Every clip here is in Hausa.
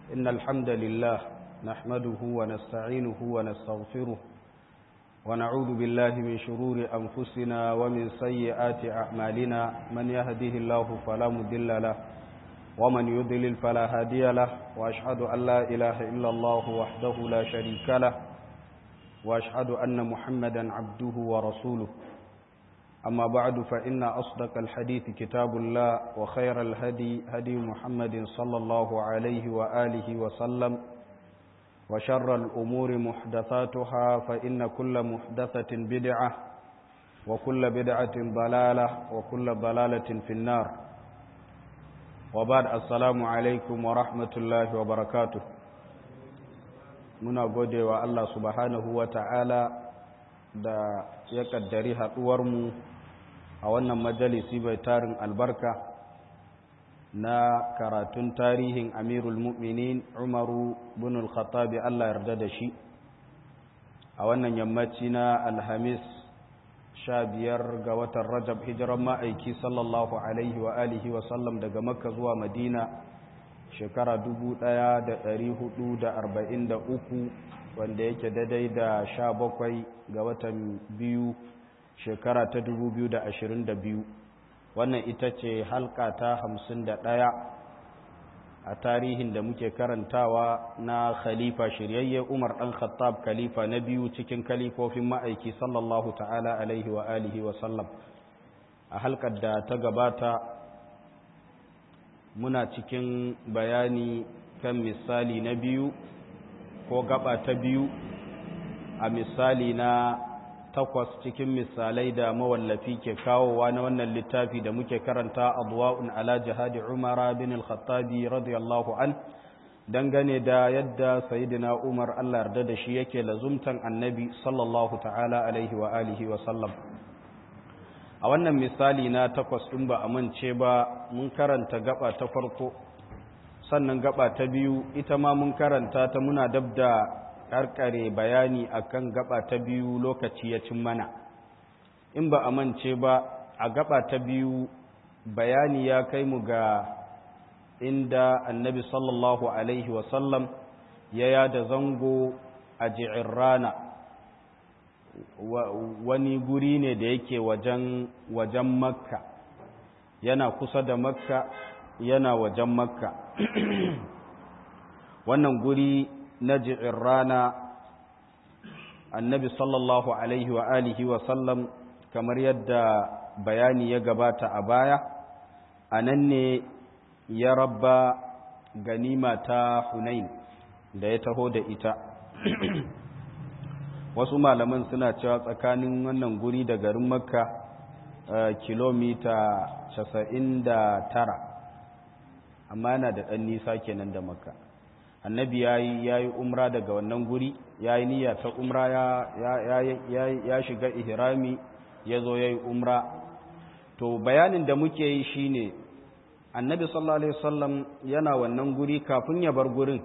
إن الحمد لله نحمده ونستعينه ونستغفره ونعوذ بالله من شرور أنفسنا ومن سيئات أعمالنا من يهده الله فلا مضل له ومن يضلل فلا هادي له وأشهد أن لا إله إلا الله وحده لا شريك له وأشهد أن محمدا عبده ورسوله أما بعد فإن أصدق الحديث كتاب الله وخير الهدي هدي محمد صلى الله عليه وآله وسلم وشر الأمور محدثاتها فإن كل محدثة بدعة وكل بدعة ضلالة وكل ضلالة في النار وبعد السلام عليكم ورحمة الله وبركاته muna gode wa Allah subhanahu wa ta'ala da ya kaddari haɗuwarmu a wannan majalisi bai tarin albarka na karatun tarihin amirul mu'minin umaru bin al-khattabi Allah yarda da shi a wannan yammaci na alhamis sha biyar ga watan rajab hijiran ma'aiki sallallahu alaihi wa alihi wa sallam daga makka zuwa madina shekara uku wanda yake daidai da sha bakwai ga watan biyu shekara ta biyu wannan ita ce halka ta hamsin da ɗaya a tarihin da muke karantawa na khalifa shiryayye umar ɗan khattab khalifa na biyu cikin kalifofin ma'aiki sallallahu ta'ala alaihi wa alihi wa sallam a halkar da ta gabata muna cikin bayani kan misali na biyu ko gaba ta biyu a misali na takwas cikin misalai da mawallafi ke kawowa na wannan littafi da muke karanta abuwa'un ala jihadi umara bin al-khattabi radiyallahu an dangane da yadda sayidina umar allah yarda da shi yake lazumtan annabi sallallahu ta'ala alaihi wa alihi wa sallam a wannan misali na takwas ɗin ba a mance ba mun karanta gaba ta farko sannan gaba ta biyu ita ma mun karanta ta muna dab da karkare bayani akan gaba ta biyu lokaci ya cin mana in ba a mance ba a gaba ta biyu bayani ya kai mu ga inda annabi sallallahu alaihi wasallam ya yada zango a rana. wani guri ne da yake wajen wajen makka yana kusa da makka yana wajen makka wannan guri na rana annabi sallallahu alaihi wa alihi wa sallam kamar yadda bayani ya gabata a baya a nan ne ya rabba ganima ta hunain da ya taho da ita wasu malaman suna cewa tsakanin wannan guri da garin makka kilomita casa'in da tara amma yana da ɗan nisa kenan da makka annabi ya yi umra daga wannan guri ya yi niyya ta umra ya shiga ihrami ya zo ya yi umra to bayanin da muke yi shine annabi sallallahu alaihi wasallam yana wannan guri kafin ya bar gurin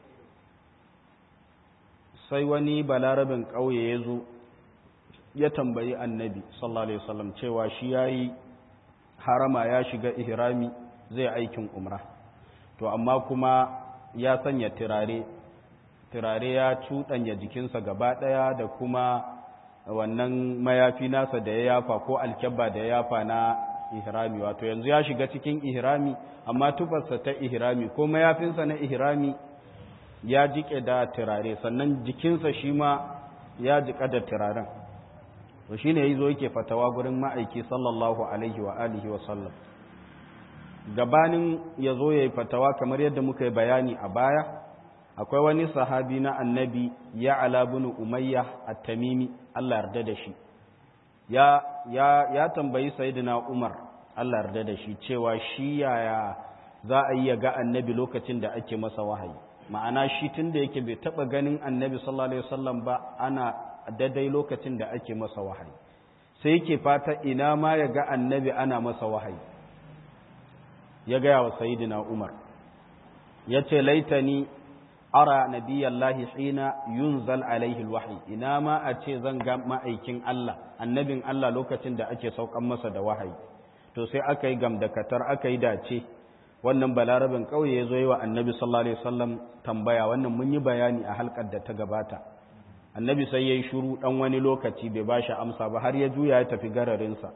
sai wani balarabin ƙauye ya zo ya tambayi annabi sallallahu alaihi wasallam cewa shi yayi harama ya shiga ihrami zai aikin umra to amma kuma ya sanya turare turare ya cuɗanya jikinsa gaba ɗaya da kuma wannan mayafi nasa da ya yafa ko alkyabba da ya yafa na ihrami wato yanzu ya shiga cikin ihrami amma tufarsa ta ihrami ko mayafinsa na ihrami ya jike da turare sannan jikinsa shi ma ya jika da turaren to shi ne ya zo yake fatawa gurin ma'aiki sallallahu alaihi wa alihi wa sallam gabanin ya zo ya yi fatawa kamar yadda muka yi bayani a baya akwai wani sahabi na annabi ya alabunu umayya at-tamimi Allah yarda da shi ya ya ya tambayi sayyidina umar Allah yarda da shi cewa shi yaya za a yi ga annabi lokacin da ake masa wahayi ma'ana shi tun da yake bai taɓa ganin annabi sallallahu alaihi wasallam ba ana daidai lokacin da ake masa wahayi sai yake fata ina ma ya ga annabi ana masa wahayi ya gaya wa sayidina umar ya ce laitani ara nabiyallahi hina yunzal alaihi alwahyi ina ma a ce zan ga ma'aikin Allah annabin Allah lokacin da ake saukan masa da wahayi to sai aka yi gamdakatar aka yi dace wannan balarabin kauye ya zo yi wa annabi sallallahu alaihi wasallam tambaya wannan mun yi bayani a halkar da ta gabata annabi sai ya yi shuru ɗan wani lokaci bai ba shi amsa ba har ya juya ya tafi gararinsa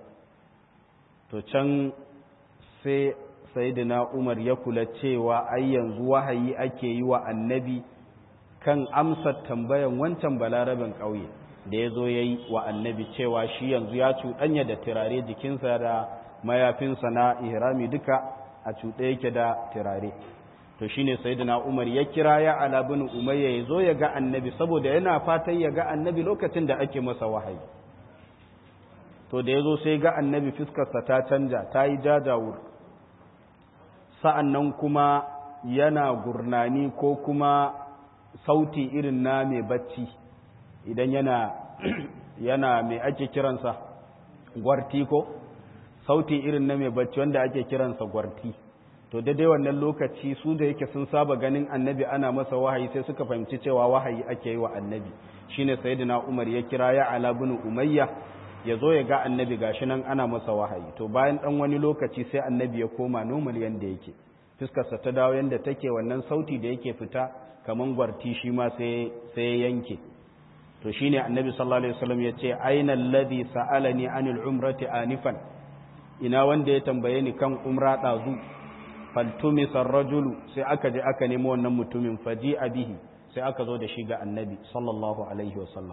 to can sai sayidina umar ya kula cewa ai yanzu wahayi ake yi wa annabi kan amsar tambayan wancan balarabin ƙauye da ya zo ya yi wa annabi cewa shi yanzu ya cuɗanya da turare jikinsa da mayafinsa na ihrami duka a cuɗe yake da turare to shine sayyidina Umar ya kira ya ala bin Umayya ya zo ya ga annabi saboda yana fatan ya ga annabi lokacin da ake masa wahayi to da ya zo sai ga annabi fiskarsa ta canja ta yi jajawur sa'annan kuma yana gurnani ko kuma sauti irin na mai bacci idan yana yana mai ake kiransa gwarti ko sauti irin na mai bacci wanda ake kiransa gwarti to daidai wannan lokaci su da yake sun saba ganin annabi ana masa wahayi sai suka fahimci cewa wahayi ake yi wa annabi shine sayyidina Umar ya kira ya ala bin Umayya ya zo ya ga annabi gashi nan ana masa wahayi to bayan dan wani lokaci sai annabi ya koma normal yanda yake fuskarsa ta dawo yanda take wannan sauti da yake fita kaman gwarti shi ma sai sai ya yanke to shine annabi sallallahu alaihi wasallam ya ce aina alladhi sa'alani anil umrati anifan ina wanda ya tambaye ni kan umra dazu faltumisar rajulu sai aka je aka nemo wannan mutumin faji bihi sai aka zo da shi ga annabi sallallahu alaihi wasallam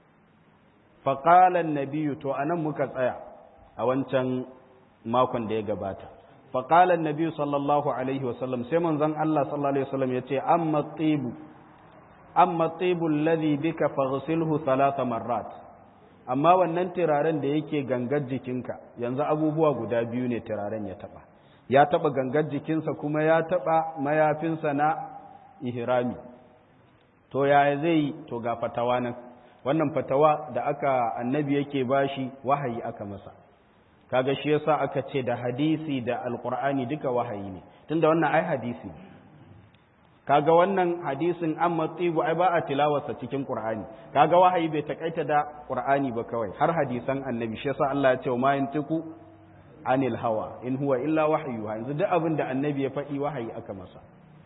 faƙalan nabiyu to anan muka tsaya a wancan makon da ya gabata faƙalan nabiyu sallallahu alaihi wasallam sai manzon Allah sallallahu alaihi wasallam ya ce amma tsibu amma tsibu alladhi bika faghsilhu thalatha marrat amma wannan turaren da yake gangar jikinka yanzu abubuwa guda biyu ne turaren ya taba ya taba gangar jikinsa kuma ya taba mayafinsa na ihrami to yaya zai to ga fatawa nan wannan fatawa da aka annabi yake bashi wahayi aka masa kaga shi yasa aka ce da hadisi da alqur'ani duka wahayi ne tunda wannan ai hadisi kaga wannan hadisin amma tsibu ai ba a tilawarsa cikin qur'ani kaga wahayi bai takaita da qur'ani ba kawai har hadisan annabi shi yasa Allah ya ce ma yantiku anil hawa in huwa illa wahyu yanzu duk abin da annabi ya faɗi wahayi aka masa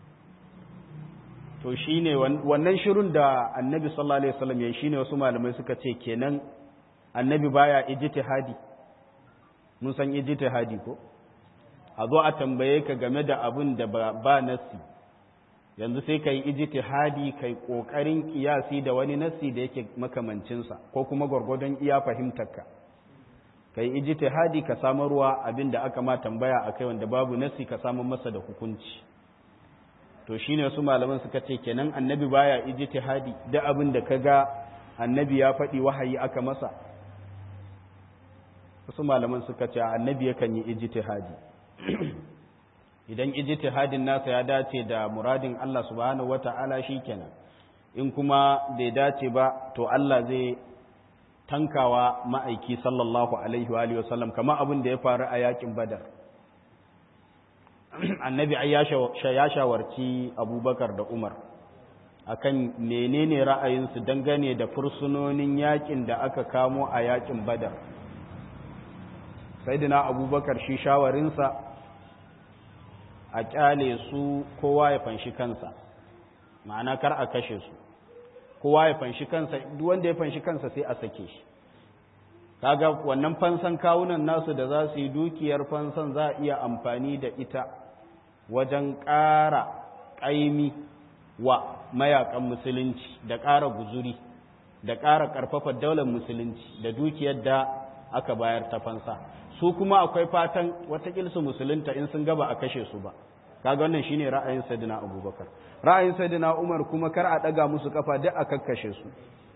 to shine wannan shirun da annabi sallallahu alaihi wasallam yayi shine wasu malamai suka ce kenan annabi baya ijtihadi mun san ijtihadi ko a zo a tambaye ka game da abin da ba, ba nasi yanzu sai kai ijtihadi kai kokarin kiyasi da wani nasi da yake makamancin sa ko kuma gwargwadon iya fahimtarka kai ijtihadi ka samarwa abin da aka ma tambaya akai wanda babu nasi ka samar masa da hukunci to shine wasu malaman suka ce kenan annabi baya ijtihadi da abin da kaga annabi ya faɗi wahayi aka masa wasu malaman suka ce annabi yakan yi ijtihadi idan ijtihadin nasa ya dace da muradin Allah subhanahu wata'ala shikenan in kuma bai dace ba to Allah zai tankawa ma'aiki sallallahu alaihi wa alihi wasallam kamar abin da ya faru a yakin badar annabi ai ya shawarci abubakar da umar akan menene ra'ayinsu dangane da fursunonin yakin da aka kamo a yakin badar saidina abubakar shi shawarinsa a kyale su kowa ya fanshi kansa ma'ana kar a kashe su kowa ya fanshi kansa duk wanda ya fanshi kansa sai a sake shi kaga wannan fansan kawunan nasu da za su yi dukiyar fansan za a iya amfani da ita wajen ƙara ƙaimi wa mayakan musulunci da ƙara guzuri da ƙara ƙarfafa daular musulunci da dukiyar da aka bayar ta fansa su kuma akwai fatan watakil su musulunta in sun gaba a kashe su ba kaga wannan shine ra'ayin sayyidina abubakar ra'ayin sayyidina umar kuma kar a ɗaga musu kafa duk a kakkashe su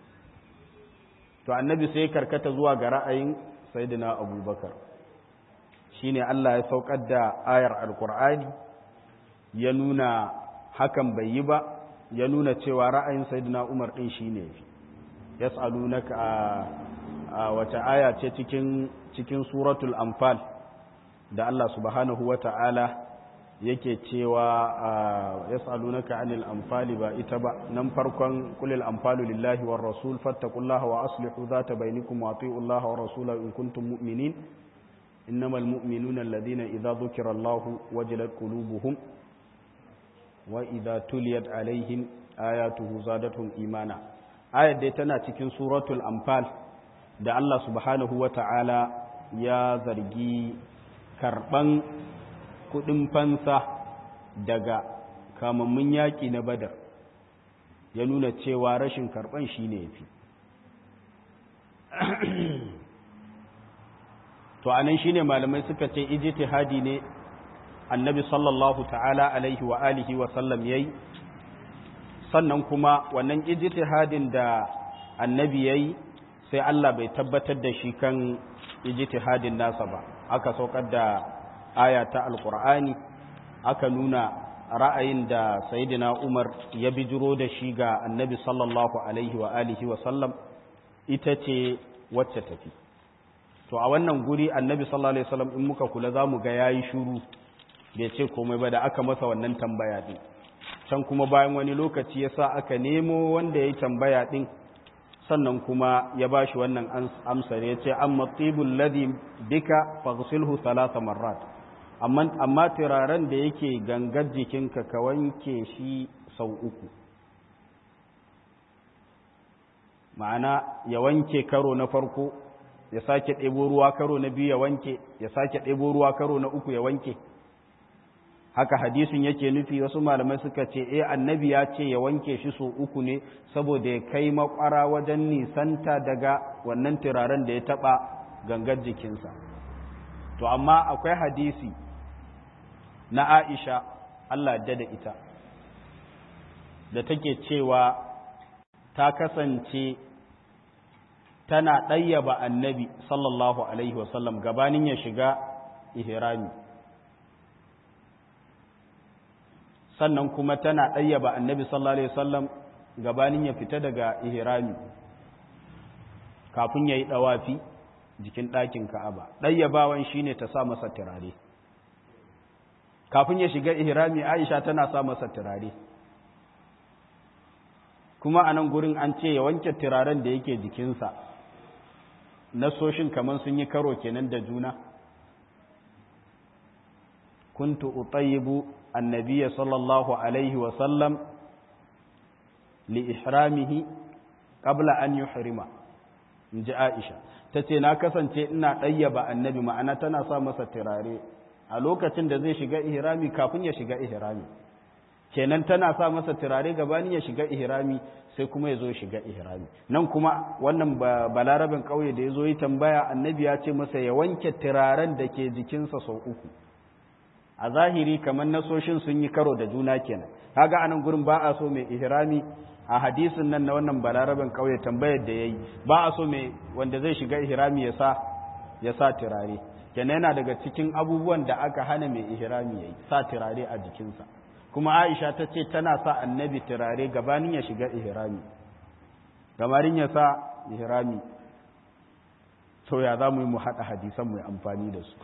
to annabi sai karkata zuwa ga ra'ayin sayyidina abubakar shine Allah ya saukar da ayar alqur'ani ya nuna hakan bai yi ba ya nuna cewa ra'ayin sayyidina umar din shine yafi yas'alunaka a wata aya ce cikin cikin suratul anfal da Allah subhanahu wata'ala yake cewa yas'alunaka anil anfali ba ita ba nan farkon kulil anfalu lillahi war rasul fattaqullaha wa aslihu dhata bainakum wa atiullaha wa rasulahu in kuntum mu'minin innamal mu'minuna alladhina idza dhukira Allahu wajilat qulubuhum wa idza tuliyat alaihim ayatuhu zadatuhum imana ayat dai tana cikin suratul anfal da Allah subhanahu wata'ala ya zargi karban kudin fansa daga kamammun yaki na badar ya nuna cewa rashin karban shine yafi to anan shine malamai suka ce ijtihadi ne annabi sallallahu ta'ala alaihi wa alihi wa sallam yayi sannan kuma wannan ijtihadin da annabi yayi sai Allah bai tabbatar da shi kan ijtihadin nasa ba aka saukar da aya ta alqur'ani aka nuna ra'ayin da sayyidina Umar ya bijiro da shi ga annabi sallallahu alaihi wa alihi wa sallam ita ce wacce tafi to a wannan guri annabi sallallahu alaihi wasallam in muka kula zamu ga yayi shiru bai ce komai ba da aka masa wannan tambaya din can kuma bayan wani lokaci yasa aka nemo wanda yayi tambaya din sannan kuma ya bashi wannan amsar ya ce amma tibul ladhi bika faghsilhu thalatha marrat amma amma turaren da yake gangar jikinka ka wanke shi sau uku ma'ana ya wanke karo na farko ya sake ɗebo ruwa karo na biyu ya wanke ya sake ɗebo ruwa karo na uku ya wanke haka hadisin yake nufi wasu malamai suka ce eh annabi ya ce ya wanke shi so uku ne saboda ya kai makwara wajen nisanta daga wannan turaren da ya taɓa gangar jikinsa to amma akwai hadisi na aisha allah da da ita da take cewa ta kasance tana ɗayyaba annabi sallallahu alaihi wasallam gabanin ya shiga ihrami sannan kuma tana ɗayyaba annabi sallallahu alaihi wasallam gabanin ya fita daga ihrami kafin ya yi ɗawafi jikin ɗakin ka'aba ɗayyabawan shine ta sa masa turare kafin ya shiga ihrami aisha tana sa masa turare kuma a nan gurin an ce ya wanke turaren da yake jikinsa nasoshin kamar sun yi karo kenan da juna kuntu utayibu annabiya sallallahu alaihi wasallam li ihramihi qabla an yuhrima in ji aisha ta ce na kasance ina ɗayyaba annabi ma'ana tana sa masa turare a lokacin da zai shiga ihrami kafin ya shiga ihrami kenan tana sa masa turare gabanin ya shiga ihrami sai kuma ya zo shiga ihrami nan kuma wannan balarabin ƙauye da ya zo yi tambaya annabi ya ce masa ya wanke turaren da ke jikinsa sau uku a zahiri kamar nasoshin sun yi karo da juna kenan kaga anan gurin ba a so mai ihrami a hadisin nan na wannan balarabin ƙauye tambayar da yayi ba a so mai wanda zai shiga ihrami ya sa ya sa turare kenan yana daga cikin abubuwan da aka hana mai ihrami yayi sa turare a jikinsa kuma Aisha ta ce tana sa annabi turare gabanin ya shiga ihrami gabanin ya sa ihrami to ya za mu yi mu haɗa hadisan mu amfani da su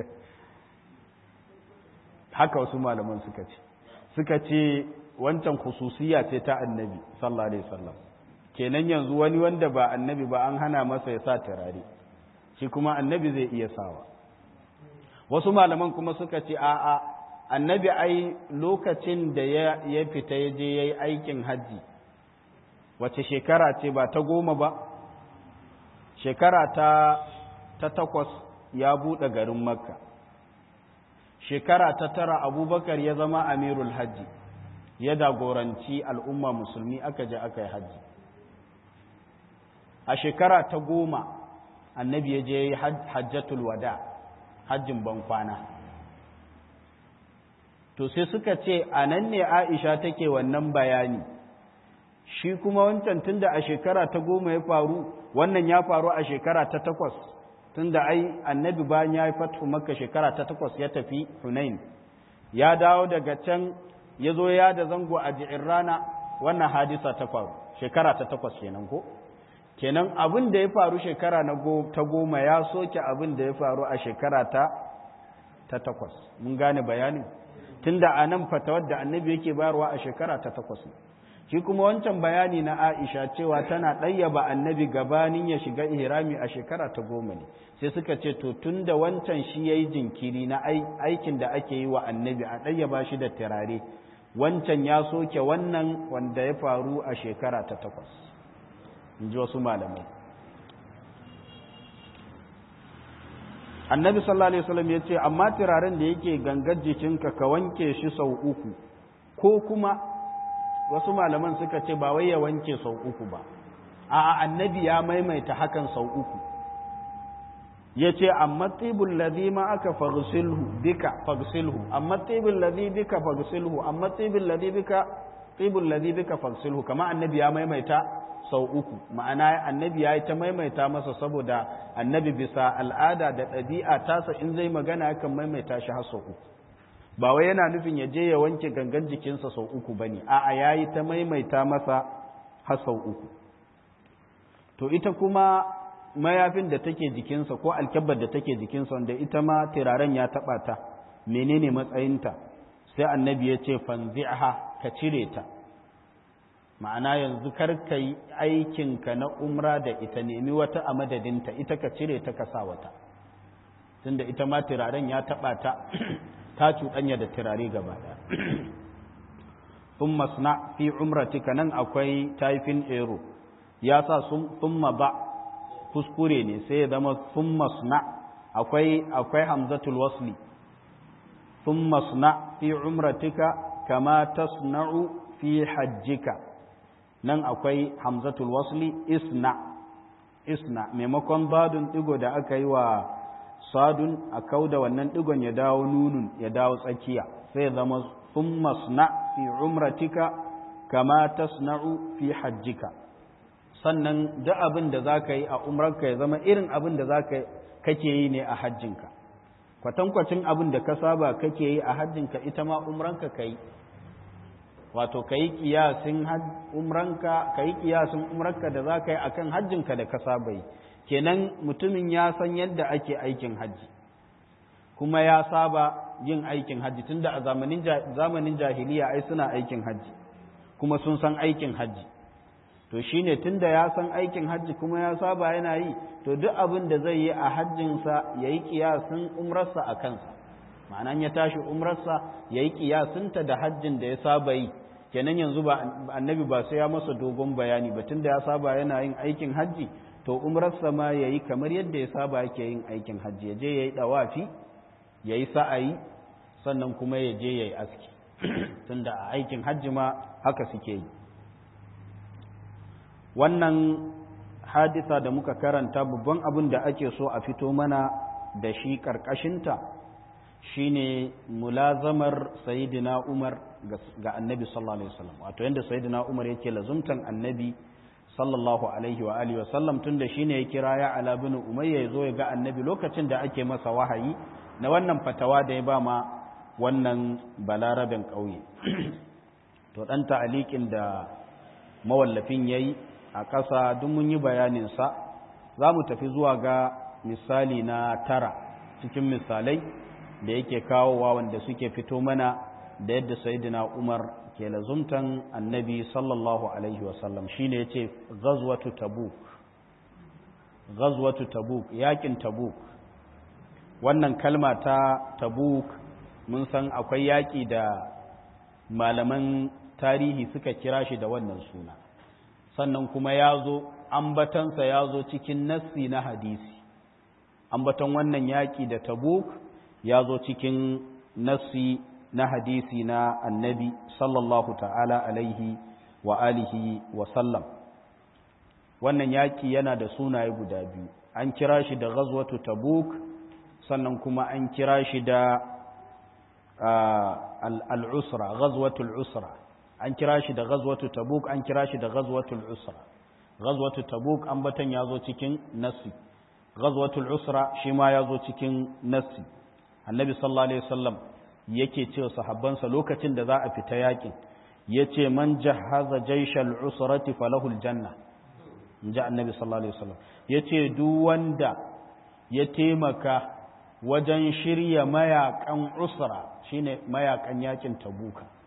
haka wasu malaman suka ce suka ce wancan khususiya ce ta annabi sallallahu alaihi wasallam kenan yanzu wani wanda ba annabi ba an hana masa ya sa turare shi kuma annabi zai iya sawa wasu malaman kuma suka ce a'a annabi ai lokacin da ya fita ya je ya yi aikin hajji wace shekara ce ba ta goma ba shekara ta, ta takwas ya buɗe garin makka shekara ta tara abubakar ya zama amirul hajji ya dagoranci al'umma musulmi aka je aka yi hajji a shekara ta goma annabi ya je ya yi hajjatul wada hajjin bankwana to sai suka ce a nan ne aisha take wannan bayani shi kuma wancan tunda a shekara ta goma ya faru wannan ya faru a shekara ta takwas tunda ai annabi bayan ya yi fatu maka shekara ta takwas ya tafi hunain ya dawo daga can ya zo ya da zango a ji'in rana wannan hadisa ta faru shekara ta takwas kenan ko kenan abin da ya faru shekara ta goma ya soke abin da ya faru a shekara ta ta takwas mun gane bayanin tunda a nan fatawar da annabi yake bayarwa a shekara ta takwas shi kuma wancan bayani na Aisha cewa tana ɗayyaba annabi gabanin ya shiga ihrami a shekara ta goma ne sai suka ce to tun da wancan shi ya yi jinkiri na aikin da ake yi wa annabi a ɗayyaba shi da turare wancan ya soke wannan wanda ya faru a shekara ta takwas in ji wasu malamai annabi sallallahu alaihi wasallam ya ce amma turaren da yake gangar jikinka ka wanke shi sau uku ko kuma wasu malaman suka ce ba wai ya wanke sau uku ba a annabi ya maimaita hakan sau uku ya ce amma tibul ladhi ma aka fagsilhu bika fagsilhu amma tibul ladhi bika fagsilhu amma tibul ladhi bika tibul ladhi bika fagsilhu kama annabi ya maimaita sau uku ma'ana annabi ya yi ta maimaita masa saboda annabi bisa al'ada da ɗabi'a tasa in zai magana yakan maimaita shi har sau uku ba wai yana nufin ya je ya wanke gangan jikinsa sau uku ba ne a'a ya yi ta maimaita masa har sau uku to ita kuma mayafin da take jikinsa ko alkyabbar da take jikinsa wanda ita ma turaren ya taɓa ta menene matsayinta sai annabi ya ce fanzi'aha ka cire ta ma'ana yanzu kar ka yi aikinka na umra da ita nemi wata a madadinta ita ka cire ta ka sa wata tunda ita ma turaren ya taɓa ta ta cuɗanya da turare gaba ɗaya sun masna fi umratika nan akwai taifin ero ya sa sun ba kuskure ne sai ya zama sun masna akwai akwai hamzatul wasli sun masna fi umratika kama tasna'u fi hajjika nan akwai hamzatul wasli isna isna maimakon badun digo da aka yi wa sadun a kauda wannan digon ya dawo nunun ya dawo tsakiya sai zama sun masna fi umratika kama tasna'u fi hajjika sannan duk abin da za ka yi a umrarka ya zama irin abin da za kake yi ne a hajjinka kwatankwacin abin da ka saba kake yi a hajjinka ita ma umranka ka yi wato ka yi kiyasin umranka ka yi kiyasin umranka da za ka yi akan hajjinka da ka saba yi kenan mutumin ya san yadda ake aikin hajji kuma ya saba yin aikin hajji tunda a zamanin jahiliya ai suna aikin hajji kuma sun san aikin hajji to shine tunda ya san aikin hajji kuma ya saba yana yi to duk abin da zai yi a hajjinsa ya yi kiyasin umrarsa a kansa ma'anan ya tashi umrarsa ya yi kiyasinta da hajjin da ya saba yi kenan yanzu ba annabi ba sai ya masa dogon bayani ba tunda ya saba yana yin aikin hajji to umrarsa ma ya yi kamar yadda ya saba yake yin aikin hajji ya je ya yi ɗawafi ya yi sa'ayi sannan kuma ya je ya yi aski tunda a aikin hajji ma haka suke yi wannan hadisa da muka karanta babban abin da ake so a fito mana da shi ƙarƙashinta shine mulazamar sayidina umar ga annabi sallallahu alaihi wasallam wato yadda sayidina umar yake lazumtan annabi sallallahu alaihi wa alihi wasallam tunda shine ya kira ya ala bin umayya ya zo ya ga annabi lokacin da ake masa wahayi na wannan fatawa da ya ba ma wannan balarabin ƙauye to ɗan ta'aliƙin da mawallafin ya yi a ƙasa duk mun yi bayaninsa za mu tafi zuwa ga misali na tara cikin misalai da yake kawowa wanda suke fito mana da yadda sayidina umar ke lazumtan annabi sallallahu alaihi wasallam shi ne ya ce gazwatu tabuk gazwatu tabuk yakin tabuk wannan kalma ta tabuk mun san akwai yaƙi da malaman tarihi suka kira shi da wannan suna sannan kuma ya zo ambatansa ya zo cikin nassi na hadisi ambatan wannan yaƙi da tabuk ya zo cikin nassi na hadisi na annabi sallallahu ta'ala alaihi wa alihi wa sallam wannan yaƙi yana da sunaye guda biyu an kira shi da ghazwatu tabuk sannan kuma an kira shi da al'usra ghazwatul usra an kira shi da ghazwatu tabuk an kira shi da ghazwatul usra ghazwatu tabuk ambatan ya zo cikin nassi ghazwatul usra shi ma ya zo cikin nassi annabi sallallahu alaihi wasallam yake cewa sahabbansa lokacin da za a fita yakin yace man jahaza jaishal usrati falahul janna inji annabi sallallahu alaihi wasallam yace duk wanda ya taimaka wajen shirya mayakan usra shine mayakan yakin tabuka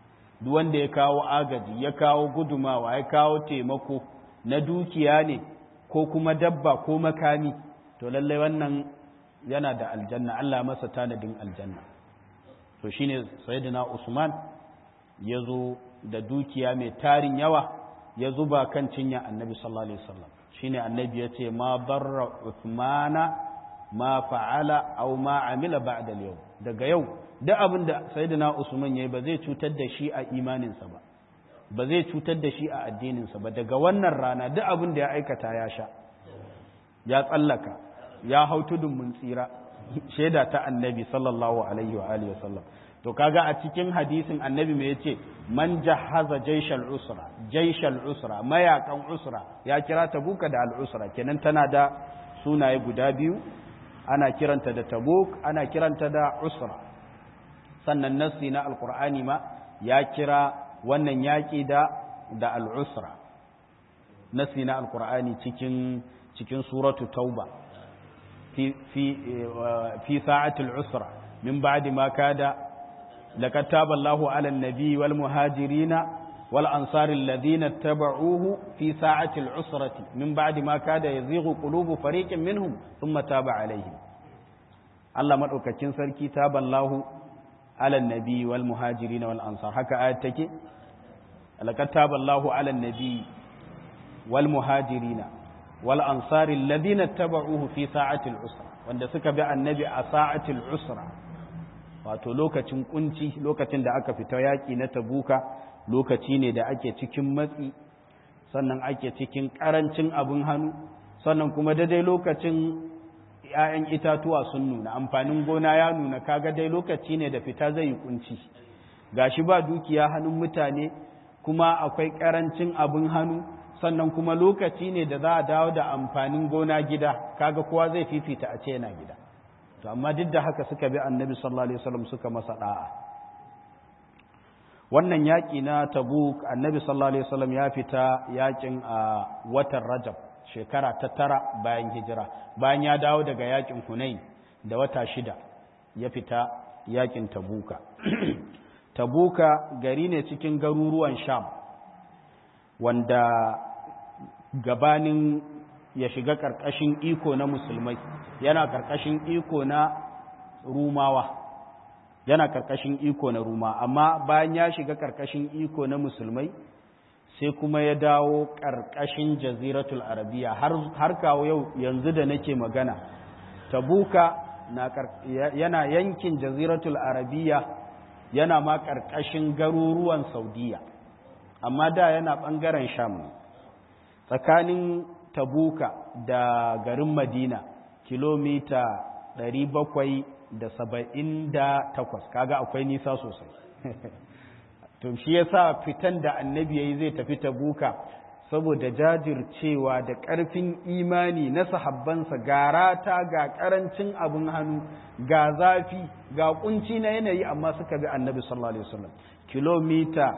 duk wanda ya kawo agaji ya kawo gudumawa ya kawo taimako na dukiya ne ko kuma dabba ko makami to lallai wannan yana da aljanna Allah masa tanadin aljanna to shine sayyidina Usman ya zo da dukiya mai tarin yawa ya zuba kan cinya annabi sallallahu alaihi wasallam shine annabi ya ce ma barra Uthmana ma fa'ala aw ma amila ba'da al-yawm daga yau duk abin da sayyidina Usman yayi ba zai cutar da shi a imaninsa ba ba zai cutar da shi a addininsa ba daga wannan rana duk abin da ya aikata ya sha ya tsallaka ya hau tudun mun tsira shaida ta annabi sallallahu alaihi wa alihi wasallam to kaga a cikin hadisin annabi me yace man jahaza jaishal usra jaishal usra mayakan usra ya kira tabuka da al usra kenan tana da sunaye guda biyu ana kiranta da tabuk ana kiranta da usra sannan nassi na alqur'ani ma ya kira wannan yaki da da al usra nassi na alqur'ani cikin cikin suratu tauba fi fi fi sa'atil usra min ba'di ma kada لقد تاب الله على النبي والمهاجرين والأنصار الذين اتبعوه في ساعة العسرة من بعد ما كاد يزيغ قلوب فريق منهم ثم تاب عليهم الله مدوكاكين سركي تاب الله على النبي والمهاجرين والأنصار هكا آية تكي لقد تاب الله على النبي والمهاجرين والأنصار الذين اتبعوه في ساعة العسرة وأن سكب النبي ساعة العسرة wato lokacin kunci lokacin da aka fita yaƙi na tabuka lokaci ne da ake cikin matsi sannan ake cikin ƙarancin abin hannu sannan kuma daidai lokacin ‘ya'yan itatuwa sun nuna amfanin gona ya nuna kaga dai lokaci ne da fita zai yi kunci gashi ba dukiya hannun mutane kuma akwai ƙarancin abin hannu sannan kuma lokaci ne da za a dawo da amfanin gona gida kaga kowa zai fifita a ce yana gida to amma duk da haka suka bi annabi sallallahu alaihi wasallam suka masa da'a wannan yaki na tabuk annabi sallallahu alaihi wasallam ya fita yakin a watan rajab shekara ta tara bayan hijira bayan ya dawo daga yakin hunain da wata shida ya fita yakin tabuka tabuka gari ne cikin garuruwan sham wanda gabanin ya shiga ƙarƙashin iko na musulmai yana ƙarƙashin iko na rumawa yana ƙarƙashin iko na ruma amma bayan ya shiga ƙarƙashin iko na musulmai sai kuma ya dawo ƙarƙashin jaziratul arabiya har kawo yau yanzu da nake magana tabuka yana yankin jaziratul arabiya yana ma ƙarƙashin garuruwan saudiya amma da yana ɓangaren sham tsakanin tabuka da garin madina kilomita 778 kaga akwai nisa sosai to shi yasa fitan da annabi yayi zai tafi tabuka saboda jajircewa da ƙarfin imani na sahabbansa ga rata ga ƙarancin abin hannu ga zafi ga kunci na yanayi amma suka bi annabi sallallahu alaihi wasallam kilomita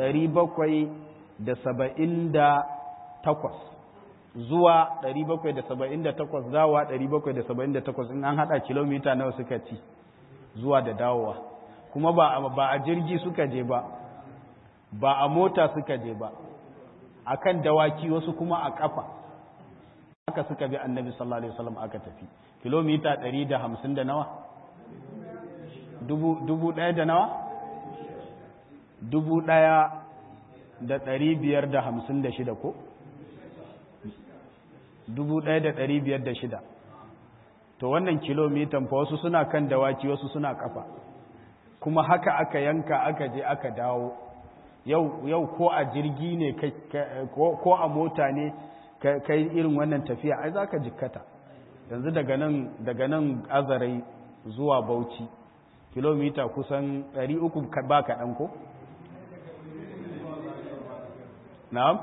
778 zuwa 778 zawa 778 in an hada kilomita nawa suka ci zuwa da dawowa kuma ba ba a jirgi suka je ba ba a mota suka je ba akan dawaki wasu kuma a kafa haka suka bi annabi sallallahu alaihi wasallam aka tafi kilomita 150 da nawa dubu dubu ɗaya da nawa dubu ɗaya da ɗari biyar da hamsin da shida ko dubu ɗaya da ɗari biyar da shida to wannan kilomitan fa wasu suna kan dawaki wasu suna kafa kuma haka aka yanka aka je aka dawo yau yau ko a jirgi ne ko a mota ne kai irin wannan tafiya ai zaka jikkata yanzu daga nan daga nan azarai zuwa bauchi kilomita kusan 300 ba kaɗan ko na'am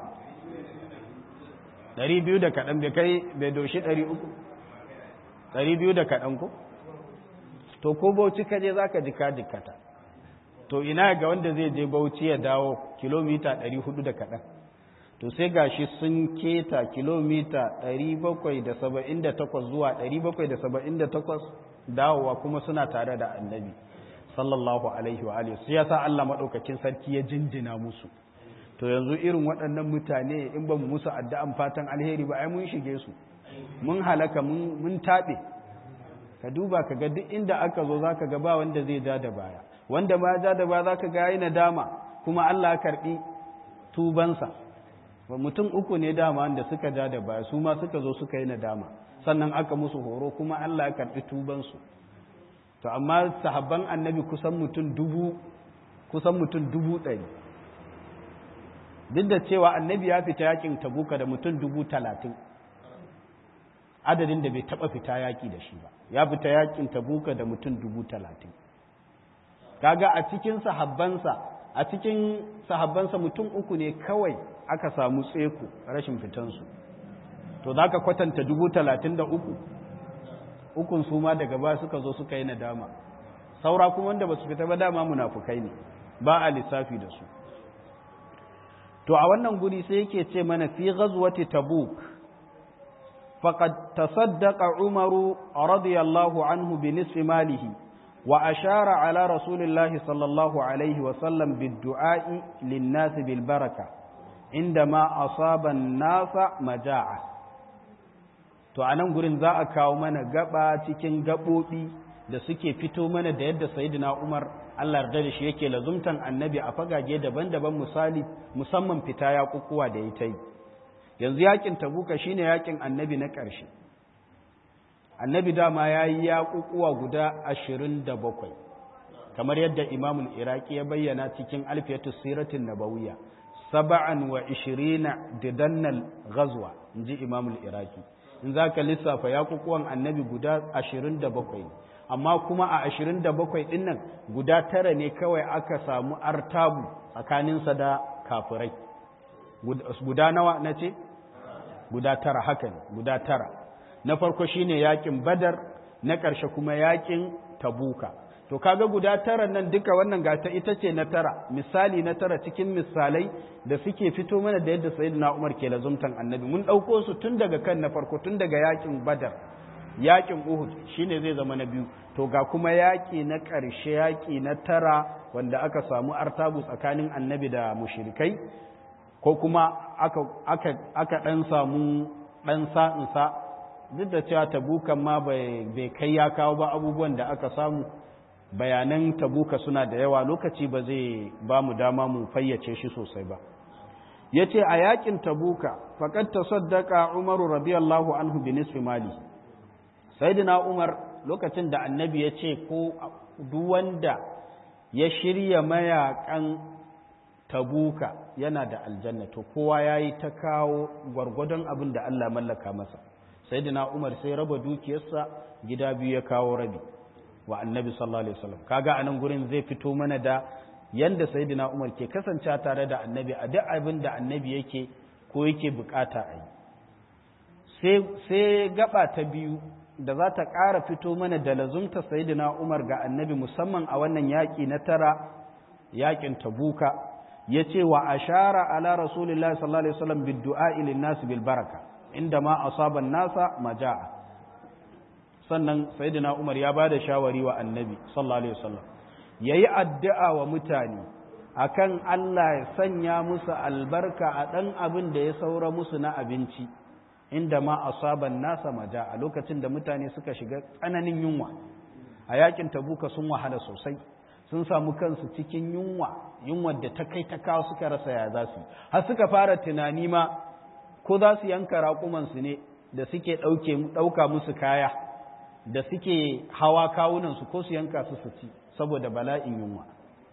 200 da kaɗan bai kai bai doshi 300 200 da kaɗan ko to ko bauchi kaje zaka jika jikkata to ina ga wanda zai je bauchi ya dawo kilomita 400 da kaɗan to sai gashi sun keta kilomita 778 zuwa 778 dawowa kuma suna tare da annabi sallallahu alaihi wa alihi sai yasa Allah madaukakin sarki ya jinjina musu to yanzu irin waɗannan mutane in ba mu musu addu'an fatan alheri ba ai mun shige su mun halaka mun mun tabe ka duba ka ga duk inda aka zo zaka ga ba wanda zai ja da baya wanda ma ja da baya zaka ga yayi nadama kuma Allah ya karbi tubansa mutum uku ne dama da suka ja da baya su ma suka zo suka yi nadama sannan aka musu horo kuma Allah ya karbi tubansu to amma sahabban annabi kusan mutum dubu kusan mutum dubu ɗari duk da cewa annabi ya fita yakin tabuka da mutum dubu talatin adadin da bai taɓa fita yaƙi da shi ba ya fita yakin tabuka da mutum dubu talatin kaga a cikin sahabbansa a cikin sahabbansa mutum uku ne kawai aka samu tseku rashin fitansu to za ka kwatanta dubu talatin da uku ukun su ma daga ba suka zo suka yi nadama saura kuma wanda ba su fita ba dama munafukai ne ba a lissafi da su to a wannan guri sai yake ce mana fi ghazwati tabuk faqad tasaddaqa umaru radiyallahu anhu bi nisfi malihi wa ashara ala rasulillahi sallallahu alaihi wa sallam bid-du'a'i lin-nas bil baraka indama asaba an-nasa maja'a to a nan gurin za a kawo mana gaba cikin gaɓoɓi da suke fito mana da yadda sayidina umar allah yarda da shi yake lazumtan annabi a fagage daban-daban misali musamman fita ya kukuwa da ya ta yi yanzu yakin tabuka shine yakin annabi na ƙarshe annabi dama ya yi ya kukuwa guda ashirin da bakwai kamar yadda imamul iraki ya bayyana cikin alfiyatu siratin nabawiya saba'an wa ishirina didannal ghazwa in ji imamul iraki in za ka lissafa yakukuwan annabi guda ashirin da bakwai amma kuma a ashirin da bakwai ɗin nan guda tara ne kawai aka samu artabu tsakaninsa da kafirai guda nawa na ce guda tara haka ne guda tara na farko shine yakin badar na ƙarshe kuma yakin tabuka to kaga guda tara nan duka wannan gata ita ce na tara misali na tara cikin misalai da suke fito mana da yadda sayyidina Umar ke lazumtan annabi mun ɗauko su tun daga kan na farko tun daga yakin badar yakin uhud shine zai zama na biyu to ga kuma yaki na ƙarshe yaki na tara wanda aka samu artabu tsakanin annabi da mushrikai ko kuma aka aka aka dan samu dan sa'insa duk da cewa tabukan ma bai kai ya kawo ba abubuwan da aka samu bayanan tabuka suna da yawa lokaci ba zai ba mu dama mu fayyace shi sosai ba ya ce a yakin tabuka faƙad ta saddaka umaru radiyallahu anhu bi nisfi mali sayyidina umar lokacin da annabi ya ce ko duk wanda ya shirya mayakan tabuka yana da aljanna to kowa ya yi ta kawo gwargwadon abin da Allah mallaka masa sayyidina umar sai raba dukiyarsa gida biyu ya kawo rabi wa annabi sallallahu alaihi wasallam kaga anan gurin zai fito mana da yanda sayyidina Umar ke kasance tare da annabi a duk abin da annabi yake ko yake bukata a yi sai sai gaba ta biyu da za ta ƙara fito mana da lazumta sayyidina Umar ga annabi musamman a wannan yaƙi na tara yaƙin tabuka ya ce wa ashara ala rasulillahi sallallahu alaihi wasallam bid du'a lin nas bil baraka inda ma asaba nasa maja'a sannan sayyidina Umar ya bada shawari wa Annabi sallallahu alaihi wasallam yayi addu'a wa mutane akan Allah ya sanya musu albarka a dan abin da ya saura musu na abinci inda ma asaban nasa maja a lokacin da mutane suka shiga tsananin yunwa a yakin tabuka sun wahala sosai sun samu kansu cikin yunwa yunwar da ta kai ta kawo suka rasa ya za su har suka fara tunani ma ko za su yanka raƙumansu ne da suke ɗauka musu kaya da suke hawa kawunansu ko su yanka su su ci saboda bala'in yunwa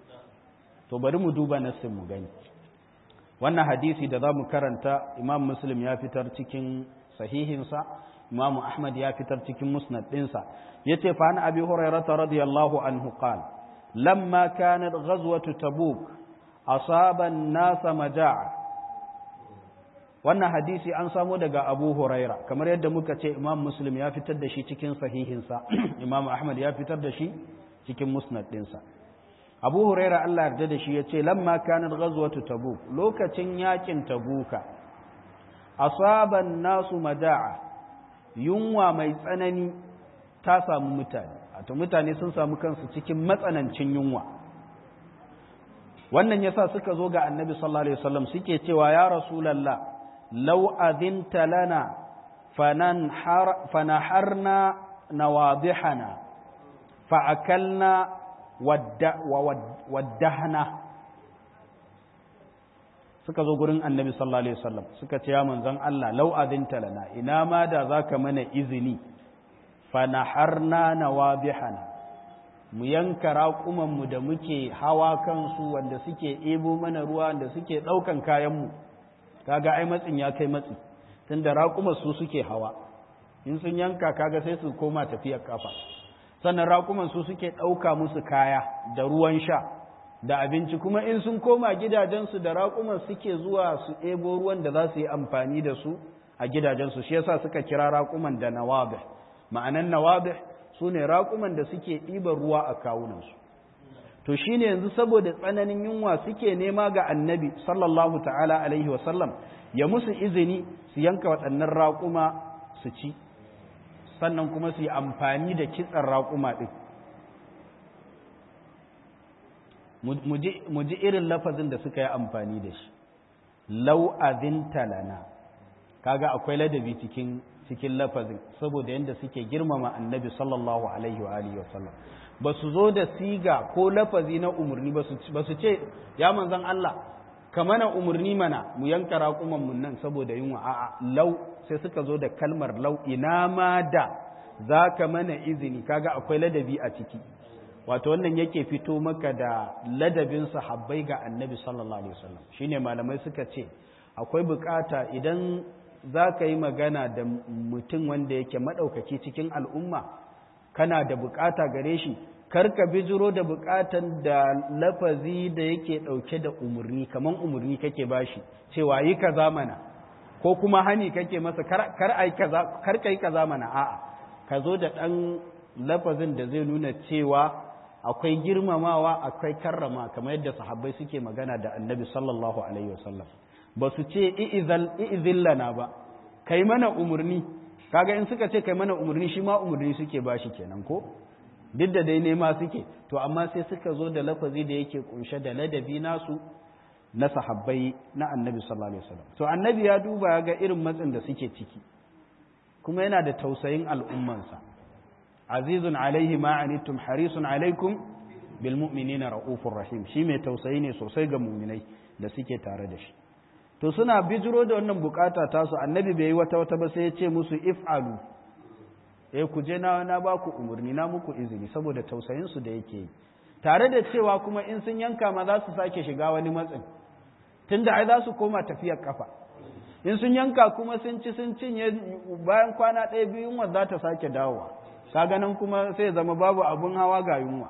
to bari mu duba nassin mu gani wannan hadisi da za mu karanta imam muslim ya fitar cikin sahihinsa imam ahmad ya fitar cikin musnad ɗinsa ya ce fa an abi hurairata radiyallahu anhu qal lamma kanat ghazwatu tabuk asaba an-nasa maja'a wannan hadisi an samo daga abu huraira kamar yadda muka ce imam muslim ya fitar da shi cikin sahihinsa imam ahmad ya fitar da shi cikin musnad ɗinsa abu huraira allah yarda da shi ya ce lamma kanar ghazwatu tabuk lokacin yakin tabuka asaban nasu maja'a yunwa mai tsanani ta samu mutane wato mutane sun samu kansu cikin matsanancin yunwa wannan yasa suka zo ga annabi sallallahu alaihi wasallam suke cewa ya rasulullah law adhinta lana fananhar fanaharna nawadihana fa'akalna waddahna suka zo gurin annabi sallallahu alaihi wasallam suka ce ya manzon Allah law adhinta lana ina ma da zaka mana izini fanaharna nawadihana mu yanka raƙumanmu da muke hawa kansu wanda suke ebo mana ruwa wanda suke ɗaukan kayanmu kaga ai matsin ya kai matsi tunda raƙuma su suke hawa in sun yanka kaga sai su koma tafiyar kafa sannan raƙuman su suke ɗauka musu kaya da ruwan sha da abinci kuma in sun koma gidajensu da raƙuman suke zuwa su ebo ruwan da za su yi amfani da su a gidajensu shi yasa suka kira raƙuman da nawabih ma'anan nawabih su ne raƙuman da suke ɗiban ruwa a kawunansu to shi ne yanzu saboda tsananin yunwa suke nema ga annabi sallallahu ta'ala alaihi wasallam ya musu izini su yanka waɗannan raƙuma su ci sannan kuma su yi amfani da kitsan raƙuma ɗin mu ji irin lafazin da suka yi amfani da shi lau azinta lana kaga akwai ladabi cikin cikin lafazin saboda yadda suke girmama annabi sallallahu alaihi wa alihi wasallam ba su zo da siga ko lafazi na umarni ba su ce ya manzan Allah ka mana umarni mana mu yanka raƙuman mun nan saboda yunwa a'a lau sai suka zo da kalmar lau ina ma da za ka mana izini kaga akwai ladabi a ciki wato wannan yake fito maka da ladabin sahabbai ga annabi sallallahu alaihi wasallam shine malamai suka ce akwai bukata idan za ka yi magana da mutum wanda yake maɗaukaki cikin al'umma kana da bukata gare shi karka bijiro da bukatan da lafazi da yake ɗauke da umarni kamar umarni kake bashi cewa yi kaza mana ko kuma hani kake masa kar ka yi kaza mana a'a ka zo da ɗan lafazin da zai nuna cewa akwai girmamawa akwai karrama kamar yadda sahabbai suke magana da annabi sallallahu alaihi wasallam ba su ce i'izillana ba kai mana umarni kaga in suka ce kai mana umarni shi ma umarni suke bashi kenan ko duk da dai nema suke to amma sai suka zo da lafazi da yake kunshe da ladabi nasu na sahabbai na annabi sallallahu alaihi wasallam to annabi ya duba ya ga irin matsin da suke ciki kuma yana da tausayin al'ummansa azizun alaihi ma anittum harisun alaikum bil mu'minina raufur rahim shi mai tausayi ne sosai ga mu'minai da suke tare da shi to suna bijiro da wannan bukata tasu annabi bai yi wata wata ba sai ya ce musu if'alu eh ku je na na ba ku umarni na muku izini saboda tausayin su da yake yi tare da cewa kuma in sun yanka ma za su sake shiga wani matsin tunda ai za su koma tafiyar kafa in sun yanka kuma sun ci sun cinye bayan kwana ɗaya biyu yunwa za ta sake dawowa ka ganin kuma sai zama babu abun hawa ga yunwa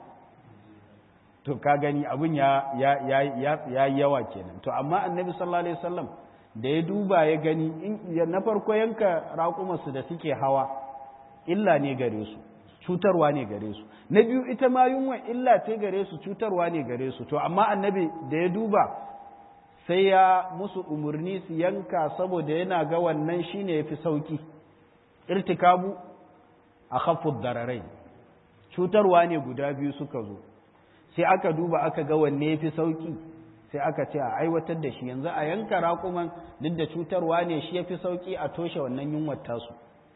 to ka gani abun ya ya yawa kenan to amma annabi sallallahu alaihi wasallam da ya duba ya gani na farko yanka raƙumarsu da suke hawa illa ne gare su cutarwa ne gare su na biyu ita ma yunwa illa ce gare su cutarwa ne gare su to amma annabi da ya duba sai ya musu umarni su yanka saboda yana ga wannan shine yafi sauki irtikabu a khafud dararai cutarwa ne guda biyu suka zo sai aka duba aka ga wanne yafi sauki sai aka ce a aiwatar da shi yanzu a yanka raƙuman duk da cutarwa ne shi yafi sauki a toshe wannan yunwar tasu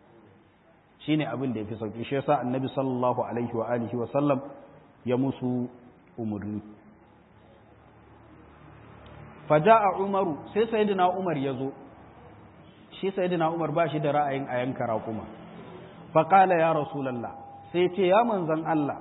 shine abin da yafi sauki shi yasa annabi sallallahu alaihi wa alihi wa sallam ya musu umurni faja'a umaru sai sayyidina umar ya zo shi sayyidina umar ba shi da ra'ayin a yanka raƙuma faƙala ya rasulallah sai ce ya manzan Allah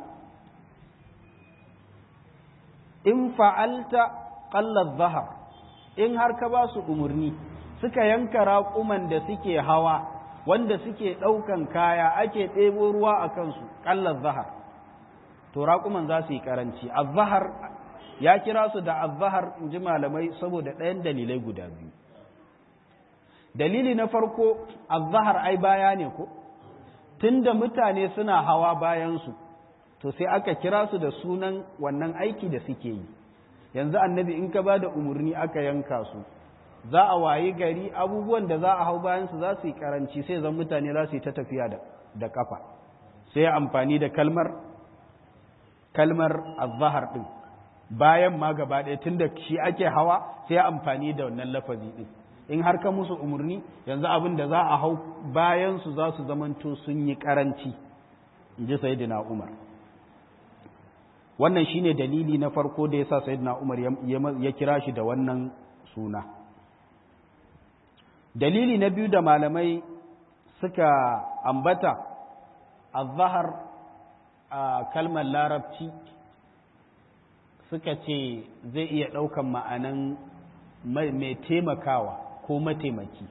in fa'alta ƙallar zahar in har ka ba su umarni suka yanka raƙuman da suke hawa wanda suke ɗaukan kaya ake ɗebo ruwa a kansu ƙallar zahar to raƙuman za su yi ƙaranci a zahar ya kira su da azahar in ji malamai saboda ɗayan dalilai guda biyu dalili na farko azahar ai baya ne ko tunda mutane suna hawa bayansu to sai aka kira su da sunan wannan aiki da suke yi yanzu annabi in ka ba da umarni aka yanka su za a wayi gari abubuwan da za a hau bayansu za su yi karanci sai zan mutane za su yi ta tafiya da kafa sai amfani da kalmar kalmar azhar din bayan ma gaba ɗaya tunda shi ake hawa sai amfani da wannan lafazi din in har ka musu umarni yanzu abin da za a hau bayan su za su zamanto sun yi karanci in ji sayyidina umar wannan shine dalili na farko da yasa sayyidina umar ya kira shi da wannan suna dalili na biyu da malamai suka ambata azhar a kalmar larabci suka ce zai iya ɗaukan ma'anan mai taimakawa ko mataimaki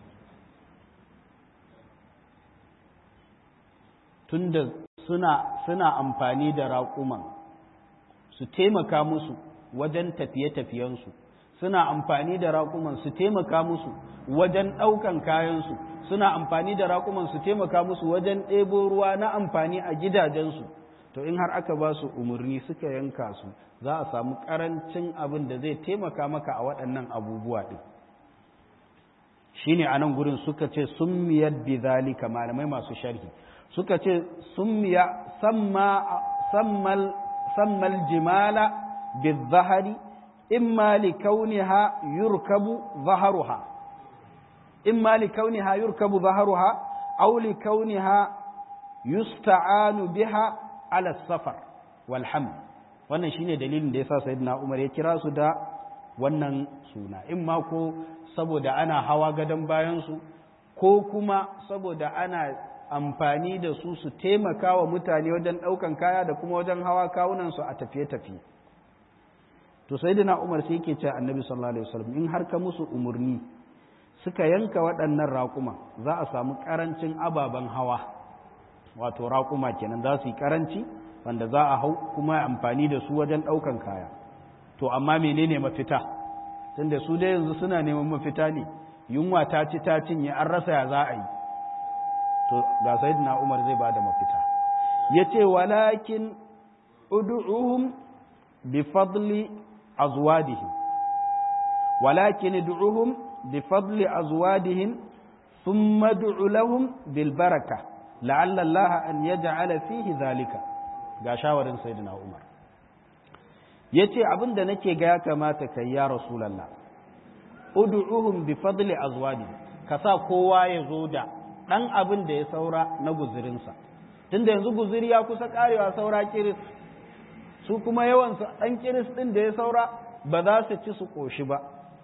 tunda suna suna amfani da raƙuman su taimaka musu wajen tafiye-tafiyensu suna amfani da raƙuman su taimaka musu wajen ɗaukan kayansu suna amfani da raƙuman su taimaka musu wajen ɗebo ruwa na amfani a gidajensu to in har aka ba su umarni suka yanka su za a samu ƙarancin abin da zai taimaka maka a waɗannan abubuwa ɗin shi ne a nan gurin suka ce sun miyar bizalika malamai masu sharhi suka ce sun miya sammal jimala bizahari imma li kauniha yurkabu zaharuha imma li kauniha yurkabu zaharuha aw li kauniha yusta'anu biha ala safar wal wannan shine dalilin da yasa sayyidina Umar ya kira su da wannan suna in ma ko saboda ana hawa gadon bayan su ko kuma saboda ana amfani da su su taimaka wa mutane wajen ɗaukan kaya da kuma wajen hawa kawunan su a tafiye-tafiye to sayyidina Umar sai yake cewa Annabi sallallahu alaihi wasallam in har ka musu umurni suka yanka waɗannan raƙuma za a samu ƙarancin ababen hawa wato raƙuma kenan za su yi ƙaranci wanda za a hau kuma amfani da su wajen ɗaukan kaya to amma menene mafita tunda su dai yanzu suna neman mafita ne yunwa ta ci ta cinye an rasa ya za a yi to ga sayyidina umar zai bada mafita yace walakin ud'uhum bi fadli azwadihim walakin ud'uhum bi fadli azwadihim thumma ud'u lahum bil baraka la'alla Allah an yaj'ala fihi zalika ga shawarin sayyidina Umar yace abin da nake ga ya kamata kai ya rasulullah ud'uhum bi fadli azwadi ka sa kowa ya zo da dan abin da ya saura na guzurinsa tunda yanzu guzuri ya kusa karewa saura kiris su kuma yawan su dan kiris din da ya saura ba za su ci su koshi ba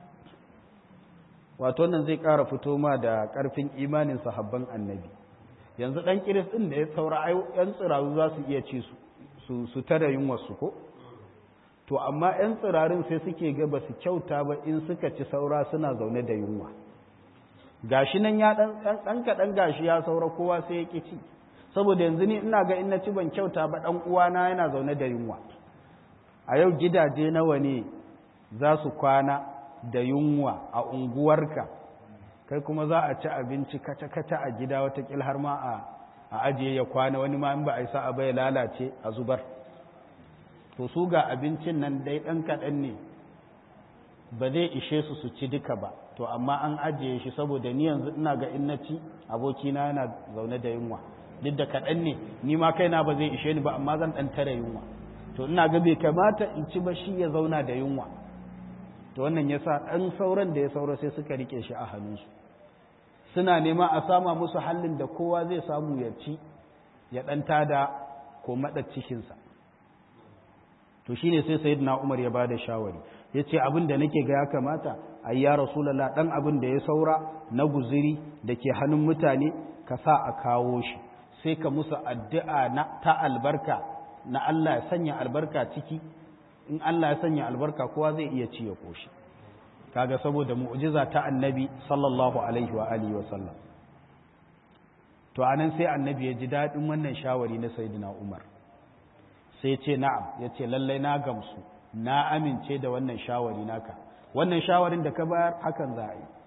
wato nan zai ƙara fito ma da ƙarfin imanin sahabban annabi yanzu ɗan kiris ɗin da ya saura ‘yan tsiraru za su iya ci su su tara yunwarsu ko to amma ‘yan tsirarin sai suke ga ba su kyauta ba in suka ci saura suna zaune da yunwa gashi nan ya ɗan kaɗan gashi ya saura kowa sai ya ƙi ci saboda yanzu ni ina ga in na ci ban kyauta ba ɗan uwana yana zaune da yunwa a yau gidaje nawa ne za su kwana da yunwa a unguwarka kai kuma za a ci abinci kata-kata a gida watakil har ma a ajiye ya kwana wani ma in ba a yi sa'a bai lalace a zubar to su ga abincin nan dai ɗan kaɗan ne ba zai ishe su su ci duka ba to amma an ajiye shi saboda ni yanzu ina ga in na ci abokina yana zaune da yunwa duk da kaɗan ne ni ma kaina ba zai ishe ni ba amma zan ɗan tare yunwa to ina ga bai kamata in ci ba shi ya zauna da yunwa to wannan yasa ɗan sauran da ya saura sai suka rike shi a hannunsu suna nema a sama musu hallin da kowa zai samu ya ci ya ɗan tada ko maɗa cikinsa to shine sai sayyidina Umar ya bada shawari yace abin da nake ga ya kamata ai ya rasulullah dan abin da ya saura na guziri da ke hannun mutane ka sa a kawo shi sai ka musu addu'a na ta albarka na Allah ya sanya albarka ciki in Allah ya sanya albarka kowa zai iya ci ya koshi kaga saboda mu'jiza ta annabi sallallahu alaihi wa alihi wa sallam to anan sai annabi ya ji daɗin wannan shawari na sayyidina Umar sai ce na'am ya ce lallai na gamsu na amince da wannan shawari naka wannan shawarin da ka bayar hakan za a yi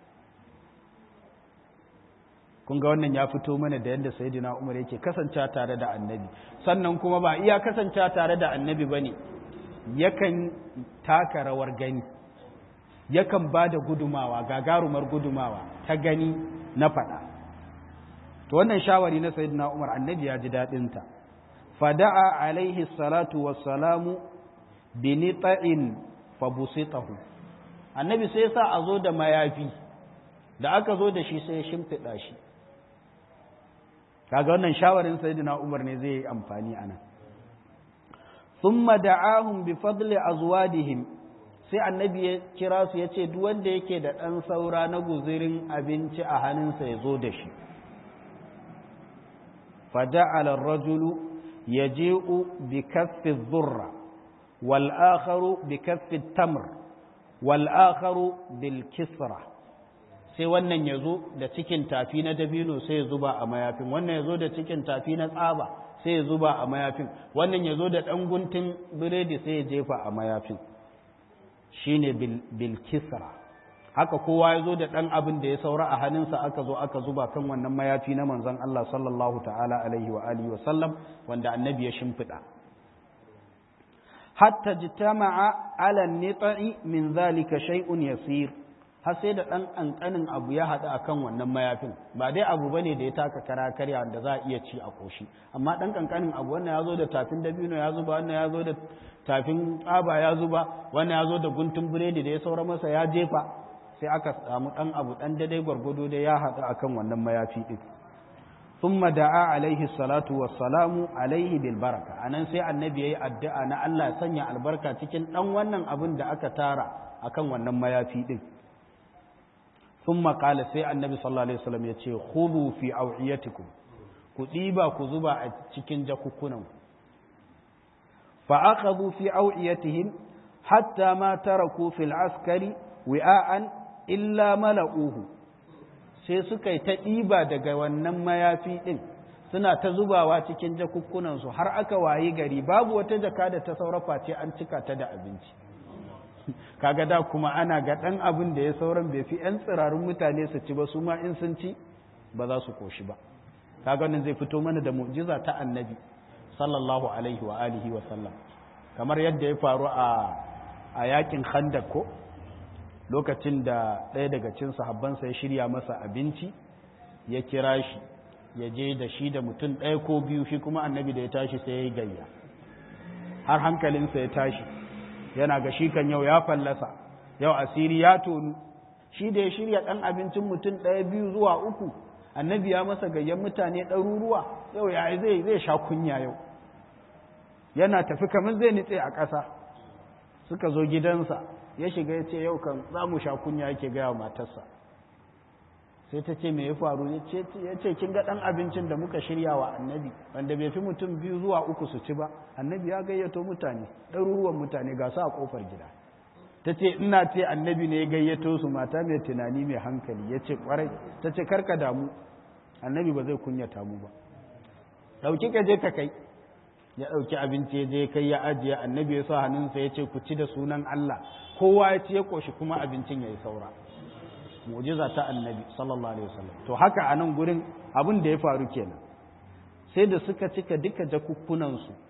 kun ga wannan ya fito mana da yadda sayyidina umar yake kasance tare da annabi sannan kuma ba iya kasance tare da annabi ba ne yakan taka rawar gani yakan ba da gudumawa gagarumar gudumawa ta gani na faɗa to wannan shawari na sayyidina umar annabi ya ji daɗinta fada'a alaihi salatu wassalamu bi nita'in fabusitahu annabi sai sa a zo da mayafi da aka zo da shi sai ya shimfiɗa shi kaga wannan shawarin sayyidina Umar ne zai yi amfani anan thumma da'ahum bi fadli azwadihim sai annabi ya kira su yace duk wanda yake da dan saura na guzirin abinci a hannunsa ya zo da shi faja'ala ar-rajulu yaji'u bi kaffi dhurra wal akharu bi kaffi tamr wal akharu bil kisra sai wannan ya zo da cikin tafi na dabino sai ya zuba a mayafin wannan ya zo da cikin tafi na tsaba sai ya zuba a mayafin wannan ya zo da ɗan guntun biredi sai ya jefa a mayafin shi ne bilkisra haka kowa ya zo da ɗan abin da ya saura a hannunsa aka zo aka zuba kan wannan mayafi na manzon Allah sallallahu ta'ala alaihi wa alihi wa sallam wanda annabi ya shimfiɗa hatta jitama'a ala nita'i min zalika shay'un yasir har sai da ɗan ƙanƙanin abu ya haɗu a kan wannan mayafin ba dai abu ba ne da ya taka kara karya da za a iya ci a ƙoshi amma ɗan ƙanƙanin abu wannan ya zo da tafin dabino ya zuba wannan ya zo da tafin tsaba ya zuba wannan ya zo da guntun biredi da ya saura masa ya jefa sai aka samu ɗan abu ɗan daidai gwargwado da ya haɗu a kan wannan mayafi ɗin ثم دعا عليه الصلاة والسلام عليه بالبركة anan sai annabi yayi addu'a na Allah sanya albarka cikin dan wannan abin da aka tara akan wannan mayafi din ثم قال sai annabi sallallahu alaihi wasallam ya ce khudhu fi awiyatikum ku diba ku zuba a cikin jakukkunan ku fa akhadhu fi awiyatihim hatta ma taraku fil askari wi'an illa mala'uhu sai suka yi ta diba daga wannan mayafi din suna ta zubawa cikin jakukkunan su har aka wayi gari babu wata jaka da ta saurafa ce an cika ta da abinci kaga da kuma ana ga ɗan abin da ya sauran bai fi 'yan tsirarun mutane su ci ba su ma in sun ci ba za su koshi ba kaga wannan zai fito mana da mu'jiza ta annabi sallallahu alaihi wa alihi wa sallam kamar yadda ya faru a a yakin khandak ko lokacin da ɗaya daga cikin sahabbansa ya shirya masa abinci ya kira shi ya je da shi da mutum ɗaya ko biyu shi kuma annabi da ya tashi sai ya yi gayya har hankalinsa ya tashi yana ga shi kan yau ya fallasa yau asiri ya tonu shi da ya shirya ɗan abincin mutum ɗaya biyu zuwa uku annabi ya masa gayyan mutane ɗaruruwa yau ya zai zai sha kunya yau yana tafi kamar zai nitse a ƙasa suka zo gidansa ya shiga ya ce yau kan za mu sha kunya yake gaya matarsa sai ta ce me ya faru ya ce kin ga ɗan abincin da muka shirya wa annabi wanda bai fi mutum biyu zuwa uku su ci ba annabi ya gayyato mutane ɗaruruwan mutane ga su a ƙofar gida ta ce ina ce annabi ne ya gayyato su mata mai tunani mai hankali ya ce ƙwarai ta ce karka damu annabi ba zai kunyata mu ba ɗauki ka je ka kai ya ɗauki abinci ya je kai ya ajiye annabi ya sa hannunsa ya ce ku ci da sunan Allah kowa ya ci ya ƙoshi kuma abincin ya yi saura mu'jiza ta annabi sallallahu alaihi wasallam to haka a nan gurin abin da ya faru kenan sai da suka cika duka jakukkunan su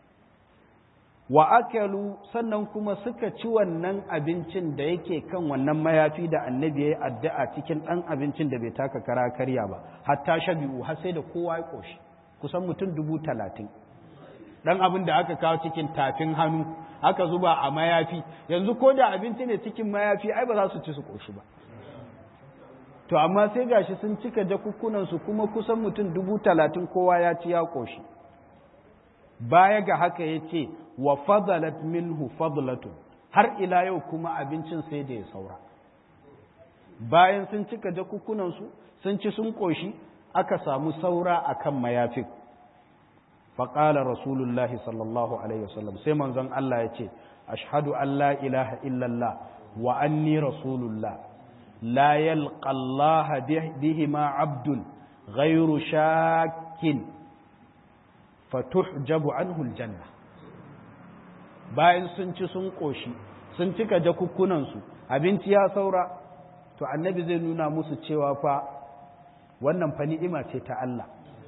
wa akalu sannan kuma suka ci wannan abincin da yake kan wannan mayafi da annabi ya yi addu'a cikin ɗan abincin da bai taka kara karya ba hatta shabi'u har sai da kowa ya ƙoshi kusan mutum dubu talatin ɗan abin da aka kawo cikin tafin hannu aka zuba a mayafi yanzu ko da abinci ne cikin mayafi ai ba za su ci su ƙoshi ba to amma sai gashi sun cika jakukkunansu kuma kusan mutum dubu talatin kowa ya ci ya ƙoshi baya ga haka ya ce wa fadalat minhu fadlatun har ila yau kuma abincin sai da ya saura bayan sun cika jakukkunansu sun ci sun ƙoshi aka samu saura a kan mayafin faƙalar rasulullahi sallallahu alaihi wasallam sai manzon Allah ya ce ashhadu an la ilaha illallah wa anni rasulullah la yalqa Allah bihima abdun ghairu shakkin fatuhjabu anhu aljanna bayan sun ci sun ƙoshi sun cika jakukkunansu abinci ya saura to annabi zai nuna musu cewa fa wannan fa ni'ima ce ta Allah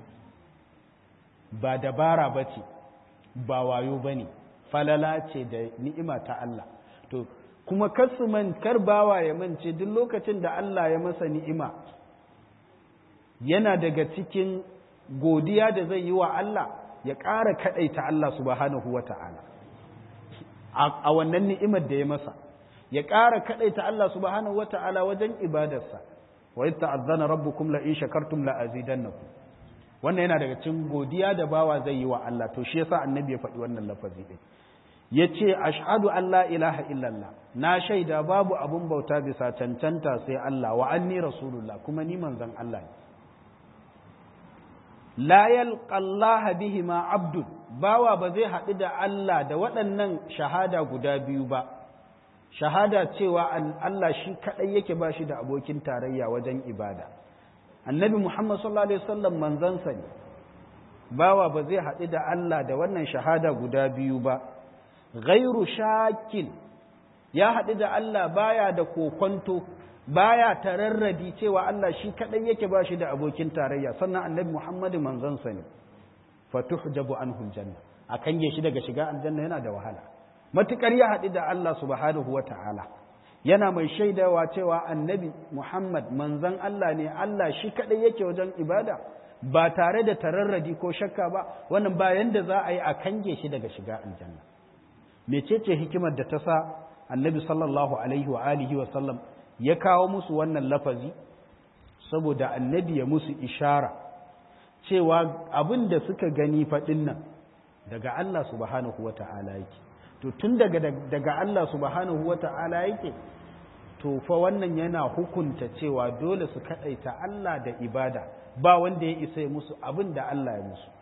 ba dabara ba ce ba wayo ba ne falala ce da ni'ima ta Allah to kuma kasu man kar bawa ya mance duk lokacin da Allah ya masa ni'ima yana daga cikin godiya da zai yi wa Allah ya ƙara kaɗaita Allah subhanahu wa ta'ala a wannan ni'imar da ya masa ya ƙara kaɗaita Allah subhanahu wa ta'ala wajen ibadarsa wa yi ta'azzana rabbukum la in shakartum la azidannakum wannan yana daga cikin godiya da bawa zai yi wa Allah to shi yasa annabi ya faɗi wannan lafazi din yace ashhadu an la ilaha illallah na shaida babu abun bauta bisa cancanta sai Allah wa anni rasulullah kuma ni manzon Allah ne la yalqa Allah bihima abdun bawa ba zai haɗu da Allah da waɗannan shahada guda biyu ba shahada cewa Allah shi kaɗai yake ba shi da abokin tarayya wajen ibada annabi Muhammad sallallahu alaihi wasallam manzansa ne bawa ba zai haɗu da Allah da wannan shahada guda biyu ba ghairu shakin ya haɗu da Allah baya da kokonto baya tararradi cewa Allah shi kadai yake ba shi da abokin tarayya sannan annabi Muhammadu manzansa ne fatuhjabu anhu aljanna akan ya shi daga shiga aljanna yana da wahala matukar ya haɗu da Allah subhanahu wata'ala yana mai shaidawa cewa annabi Muhammad manzan Allah ne Allah shi kadai yake wajen ibada ba tare da tararradi ko shakka ba wannan bayan da za a yi a kange shi daga shiga aljanna mecece hikimar da ta sa annabi sallallahu alaihi wa alihi wa sallam ya kawo musu wannan lafazi saboda annabi ya musu ishara cewa abin da suka gani faɗin nan daga Allah subhanahu wa ta'ala yake to tun daga daga Allah subhanahu wa ta'ala yake to fa wannan yana hukunta cewa dole su kaɗaita Allah da ibada ba wanda ya isa musu abin da Allah ya musu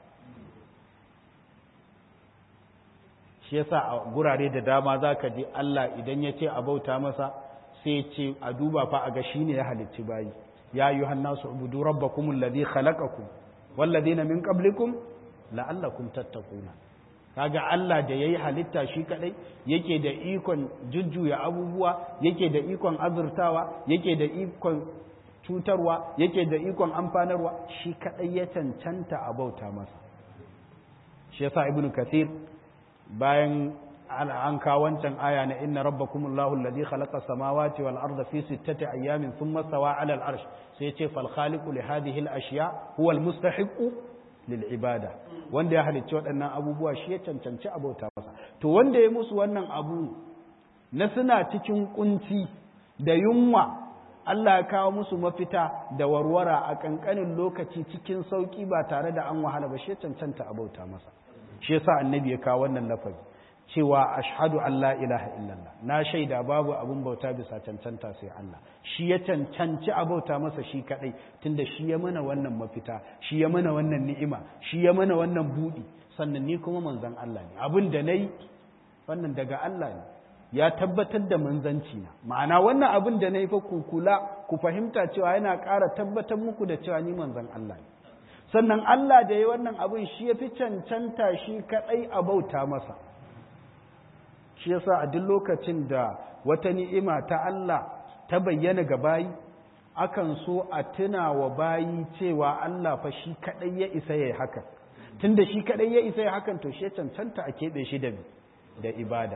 shi yasa a gurare da dama za ka ji Allah idan ya ce a bauta masa sai ce a duba fa a ga shi ne ya halicci bayi ya yi hannasu ubudu rabbakum alladhi khalaqakum walladhina min qablikum la'allakum tattaquna kaga Allah da yayi halitta shi kadai yake da ikon jujjuya abubuwa yake da ikon azurtawa yake da ikon cutarwa yake da ikon amfanarwa shi kadai ya cancanta a bauta masa shi yasa ibnu kathir bayan an kawo wancan aya na inna rabbakumullahu alladhi khalaqa samawati wal arda fi sittati ayamin thumma stawa ala al arsh sai ya ce fal khaliqu li hadhihi al ashya huwa al mustahiqu lil ibada wanda ya halicci waɗannan abubuwa shi ya cancanci abauta masa to wanda ya musu wannan abu na suna cikin kunci da yunwa Allah ya kawo musu mafita da warwara a kankanin lokaci cikin sauki ba tare da an wahala ba shi ya cancanta abauta masa shi yasa annabi ya kawo wannan lafazi cewa ashhadu an la ilaha illallah na shaida babu abun bauta bisa cancanta sai Allah shi ya cancanci abauta masa shi kadai tunda shi ya mana wannan mafita shi ya mana wannan ni'ima shi ya mana wannan budi sannan ni kuma manzon Allah ne abin da nayi wannan daga Allah ne ya tabbatar da manzanci na ma'ana wannan abin da nayi fa ku kula ku fahimta cewa yana ƙara tabbatar muku da cewa ni manzon Allah ne sannan Allah da ya wannan abin shi ya fi cancanta shi kaɗai a bauta masa shi yasa a duk lokacin da wata ni'ima ta Allah ta bayyana ga bayi akan so a tuna wa bayi cewa Allah fa shi kaɗai ya isa ya yi hakan tunda shi kaɗai ya isa ya hakan to shi ya cancanta a keɓe shi da da ibada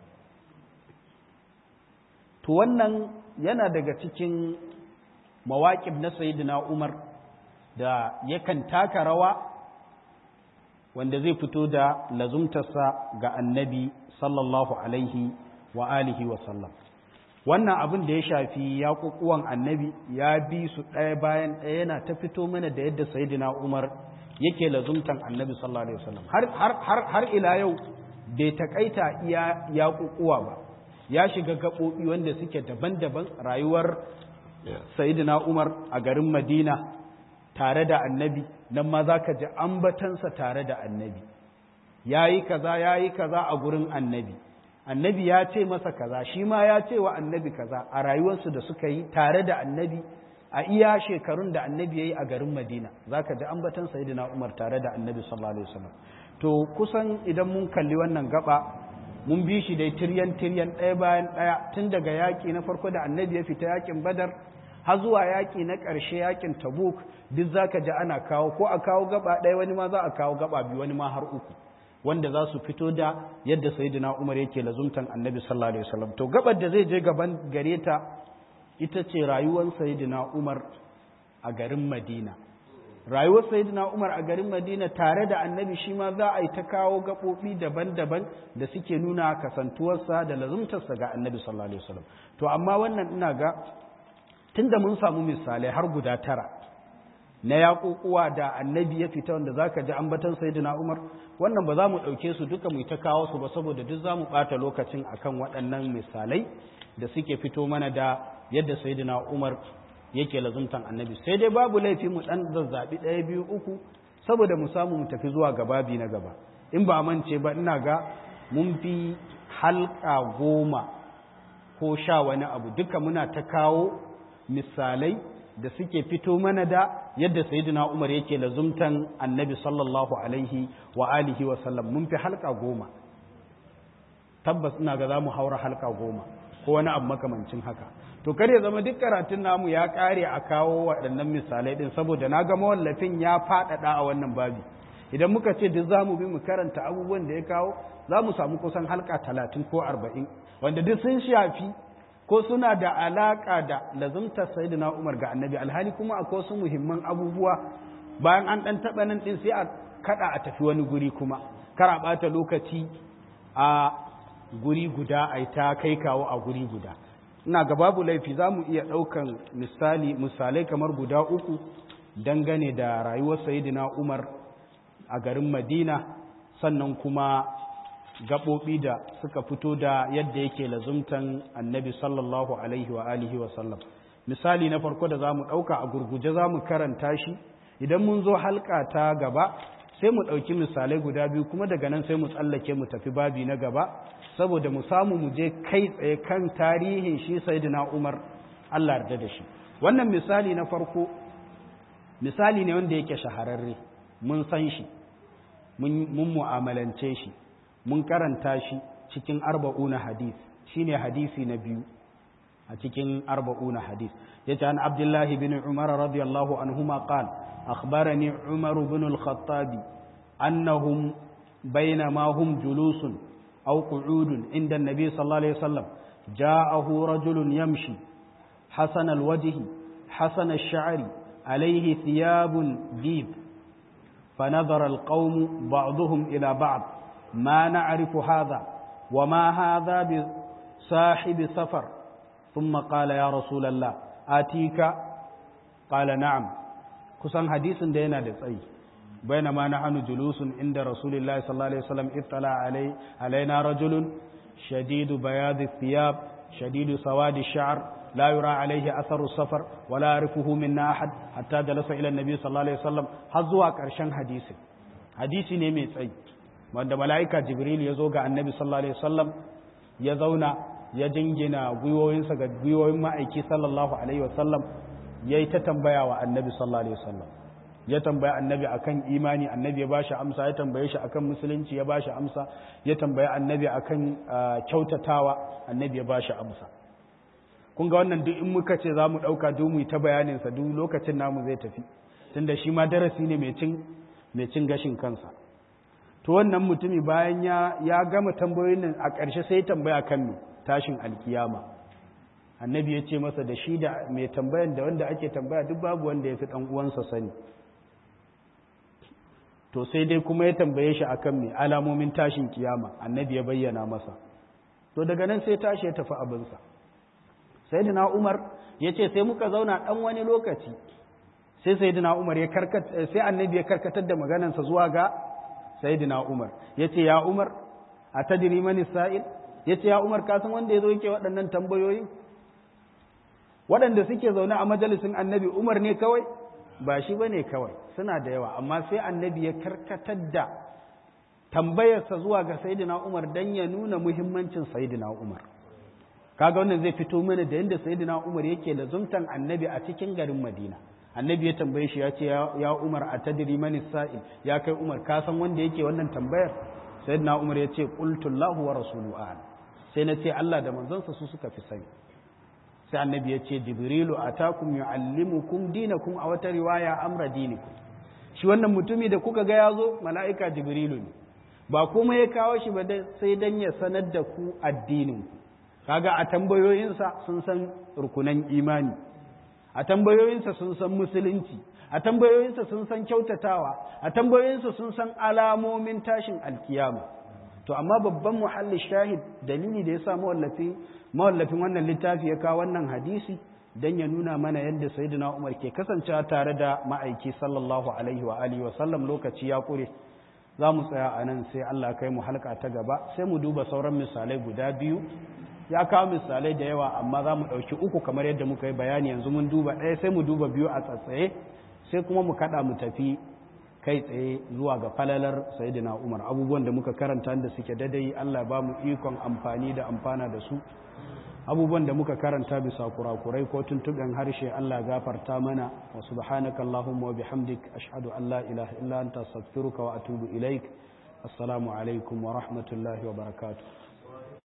to wannan yana daga cikin mawaƙib na sayyidina Umar da yakan taka rawa wanda zai fito da lazumtarsa ga annabi sallallahu alaihi wa alihi wa sallam wannan abin da ya shafi ya kukuwan annabi ya bi su ɗaya bayan ɗaya yana ta fito mana da yadda sayidina umar yake lazumtan annabi sallallahu alaihi wasallam har har har ila yau bai takaita iya ya kukuwa ba ya shiga gaɓoɓi wanda suke daban-daban rayuwar sayidina umar a garin madina tare da annabi nan ma za ka ji ambatansa tare da annabi ya yi kaza ya yi kaza a gurin annabi annabi ya ce masa kaza shi ma ya ce wa annabi kaza a rayuwarsu da suka yi tare da annabi a iya shekarun da annabi ya yi a garin madina za ka ji ambatan sayidina umar tare da annabi sallallahu alaihi wasallam to kusan idan mun kalli wannan gaba mun bi shi dai tiryan tiryan ɗaya bayan ɗaya tun daga yaƙi na farko da annabi ya fita yaƙin badar har zuwa yaƙi na ƙarshe yaƙin tabuk duk za ka ji ana kawo ko a kawo gaba ɗaya wani ma za a kawo gaba biyu wani ma har uku wanda za su fito da yadda sayyidina umar yake lazumtan annabi sallallahu alaihi wasallam to gabar da zai je gaban gare ta ita ce rayuwar sayyidina umar a garin madina rayuwar sayyidina umar a garin madina tare da annabi shi ma za a yi ta kawo gaɓoɓi daban-daban da suke nuna kasantuwarsa da lazumtarsa ga annabi sallallahu alaihi wasallam to amma wannan ina ga tunda mun samu misalai har guda tara na yaƙuƙuwa da annabi ya fita wanda za ka ji ambatan sayyidina umar wannan ba za mu ɗauke su duka mu ta kawo su ba saboda duk za mu ɓata lokacin akan waɗannan misalai da suke fito mana da yadda sayyidina umar yake lazumtan annabi sai dai babu laifi mu ɗan zazzaɓi ɗaya biyu uku saboda mu samu mu tafi zuwa gababi na gaba in ba mance ba ina ga mun fi halka goma ko sha wani abu duka muna ta kawo misalai da suke fito mana da yadda sayyidina Umar yake lazumtan annabi sallallahu alaihi wa alihi wa sallam mun fi halka goma tabbas ina ga zamu haura halka goma ko wani abu makamancin haka to kar ya zama duk karatun namu ya kare a kawo waɗannan misalai din saboda na ga mawallafin ya faɗaɗa a wannan babi idan muka ce duk zamu bi mu karanta abubuwan da ya kawo za mu samu kusan halka talatin ko arba'in wanda duk sun shafi ko suna da alaƙa da lazumtar sayyidina Umar ga annabi alhali kuma akwai wasu muhimman abubuwa bayan an ɗan taɓa nan ɗin sai a kaɗa a tafi wani guri kuma kar a ɓata lokaci a guri guda a ta kai kawo a guri guda ina ga babu laifi za mu iya ɗaukan misali misalai kamar guda uku dangane da rayuwar sayyidina Umar a garin Madina sannan kuma gaɓoɓi da suka fito da yadda yake lazumtan annabi sallallahu alaihi wa alihi wa sallam misali na farko da za mu ɗauka a gurguje za mu karanta shi idan mun zo halka ta gaba sai mu ɗauki misalai guda biyu kuma daga nan sai mu tsallake mu tafi babi na gaba saboda mu samu mu je kai tsaye kan tarihin shi sayyidina umar allah yarda da shi wannan misali na farko misali ne wanda yake shahararre mun san shi mun mu'amalance shi mun karanta shi cikin arba'una hadis shine hadisi na biyu a cikin arba'una hadis yace an abdullahi bin umar radiyallahu anhuma qal akhbarani umar bin al-khattabi annahum bainama hum julusun aw qu'udun inda an-nabi sallallahu alayhi wasallam ja'ahu rajulun yamshi hasan al-wajh hasan ash-sha'ri alayhi thiyabun dib فنظر القوم بعضهم إلى بعض ما نعرف هذا وما هذا بصاحب سفر ثم قال يا رسول الله آتيك قال نعم كسان حديث دينا دسأي بينما نحن جلوس عند رسول الله صلى الله عليه وسلم اطلع علي علينا رجل شديد بياض الثياب شديد سواد الشعر لا يرى عليه أثر السفر ولا يعرفه منا أحد حتى جلس إلى النبي صلى الله عليه وسلم هزوا كرشان حديث حديث نيمي تسأي wanda mala'ika jibril ya zo ga annabi sallallahu alaihi wasallam ya zauna ya jingina gwiwoyinsa ga gwiwoyin ma'aiki sallallahu alaihi wasallam ya yi ta tambaya wa annabi sallallahu alaihi wasallam ya tambaya annabi akan imani annabi ya bashi amsa ya tambaye shi akan musulunci ya bashi amsa ya tambaya annabi akan kyautatawa annabi ya bashi amsa kun ga wannan duk in muka ce za mu ɗauka duk mu ta bayaninsa duk lokacin namu zai tafi tunda shi ma darasi ne mai cin gashin kansa to wannan mutumi bayan ya ya gama tambayoyin nan a ƙarshe sai tambaya kan me tashin alkiyama annabi ya ce masa da shi da mai tambayan da wanda ake tambaya duk babu wanda ya fi ɗan uwansa sani to sai dai kuma ya tambaye shi akan me alamomin tashin kiyama annabi ya bayyana masa to daga nan sai tashi ya tafi abinsa sayyidina umar ya ce sai muka zauna ɗan wani lokaci sai sayyidina umar ya karkata sai annabi ya karkatar da maganarsa zuwa ga sayyidina Umar yace ya Umar atadri man sa'il yace ya Umar ka san wanda yazo yake waɗannan tambayoyi waɗanda suke zaune a majalisin Annabi Umar ne kawai ba shi bane kawai suna da yawa amma sai Annabi ya karkatar da tambayarsa zuwa ga sayyidina Umar dan ya nuna muhimmancin sayyidina Umar kaga wannan zai fito mana da yadda sayyidina Umar yake lazumtan Annabi a cikin garin Madina annabi ya tambaye shi ya ce ya umar a tadiri mani sa'il ya kai umar ka san wanda yake wannan tambayar sayyidina umar ya ce qultullahu wa rasulu a'lam sai na ce Allah da manzonsa su suka fi sani sai annabi ya ce jibrilu atakum yuallimukum dinakum a wata riwaya amra dinikum shi wannan mutumi da kuka ga yazo mala'ika jibrilu ne ba kuma ya kawo shi ba sai dan ya sanar da ku addinin kaga a tambayoyinsa sun san rukunan imani a tambayoyinsa sun san musulunci a tambayoyinsa sun san kyautatawa a tambayoyinsa sun san alamomin tashin alkiyama to amma babban muhalli shahid dalili da ya sa mawallafin wannan littafi ya kawo wannan hadisi don ya nuna mana yadda sayyidina umar ke kasancewa tare da ma'aiki sallallahu alaihi wa alihi wa sallam lokaci ya kure za mu tsaya a nan sai Allah kai mu halka ta gaba sai mu duba sauran misalai guda biyu ya kawo misalai da yawa amma za mu ɗauki uku kamar yadda muka yi bayani yanzu mun duba ɗaya sai mu duba biyu a tsatsaye sai kuma mu kaɗa mu tafi kai tsaye zuwa ga falalar sayidina umar abubuwan da muka karanta da suke dadai Allah ba mu ikon amfani da amfana da su abubuwan da muka karanta bisa kurakurai ko tuntuɓen harshe Allah gafarta mana wa subhanaka Allahumma wa bihamdik ashhadu an la ilaha illa anta astaghfiruka wa atubu ilaik assalamu alaikum wa rahmatullahi wa barakatuh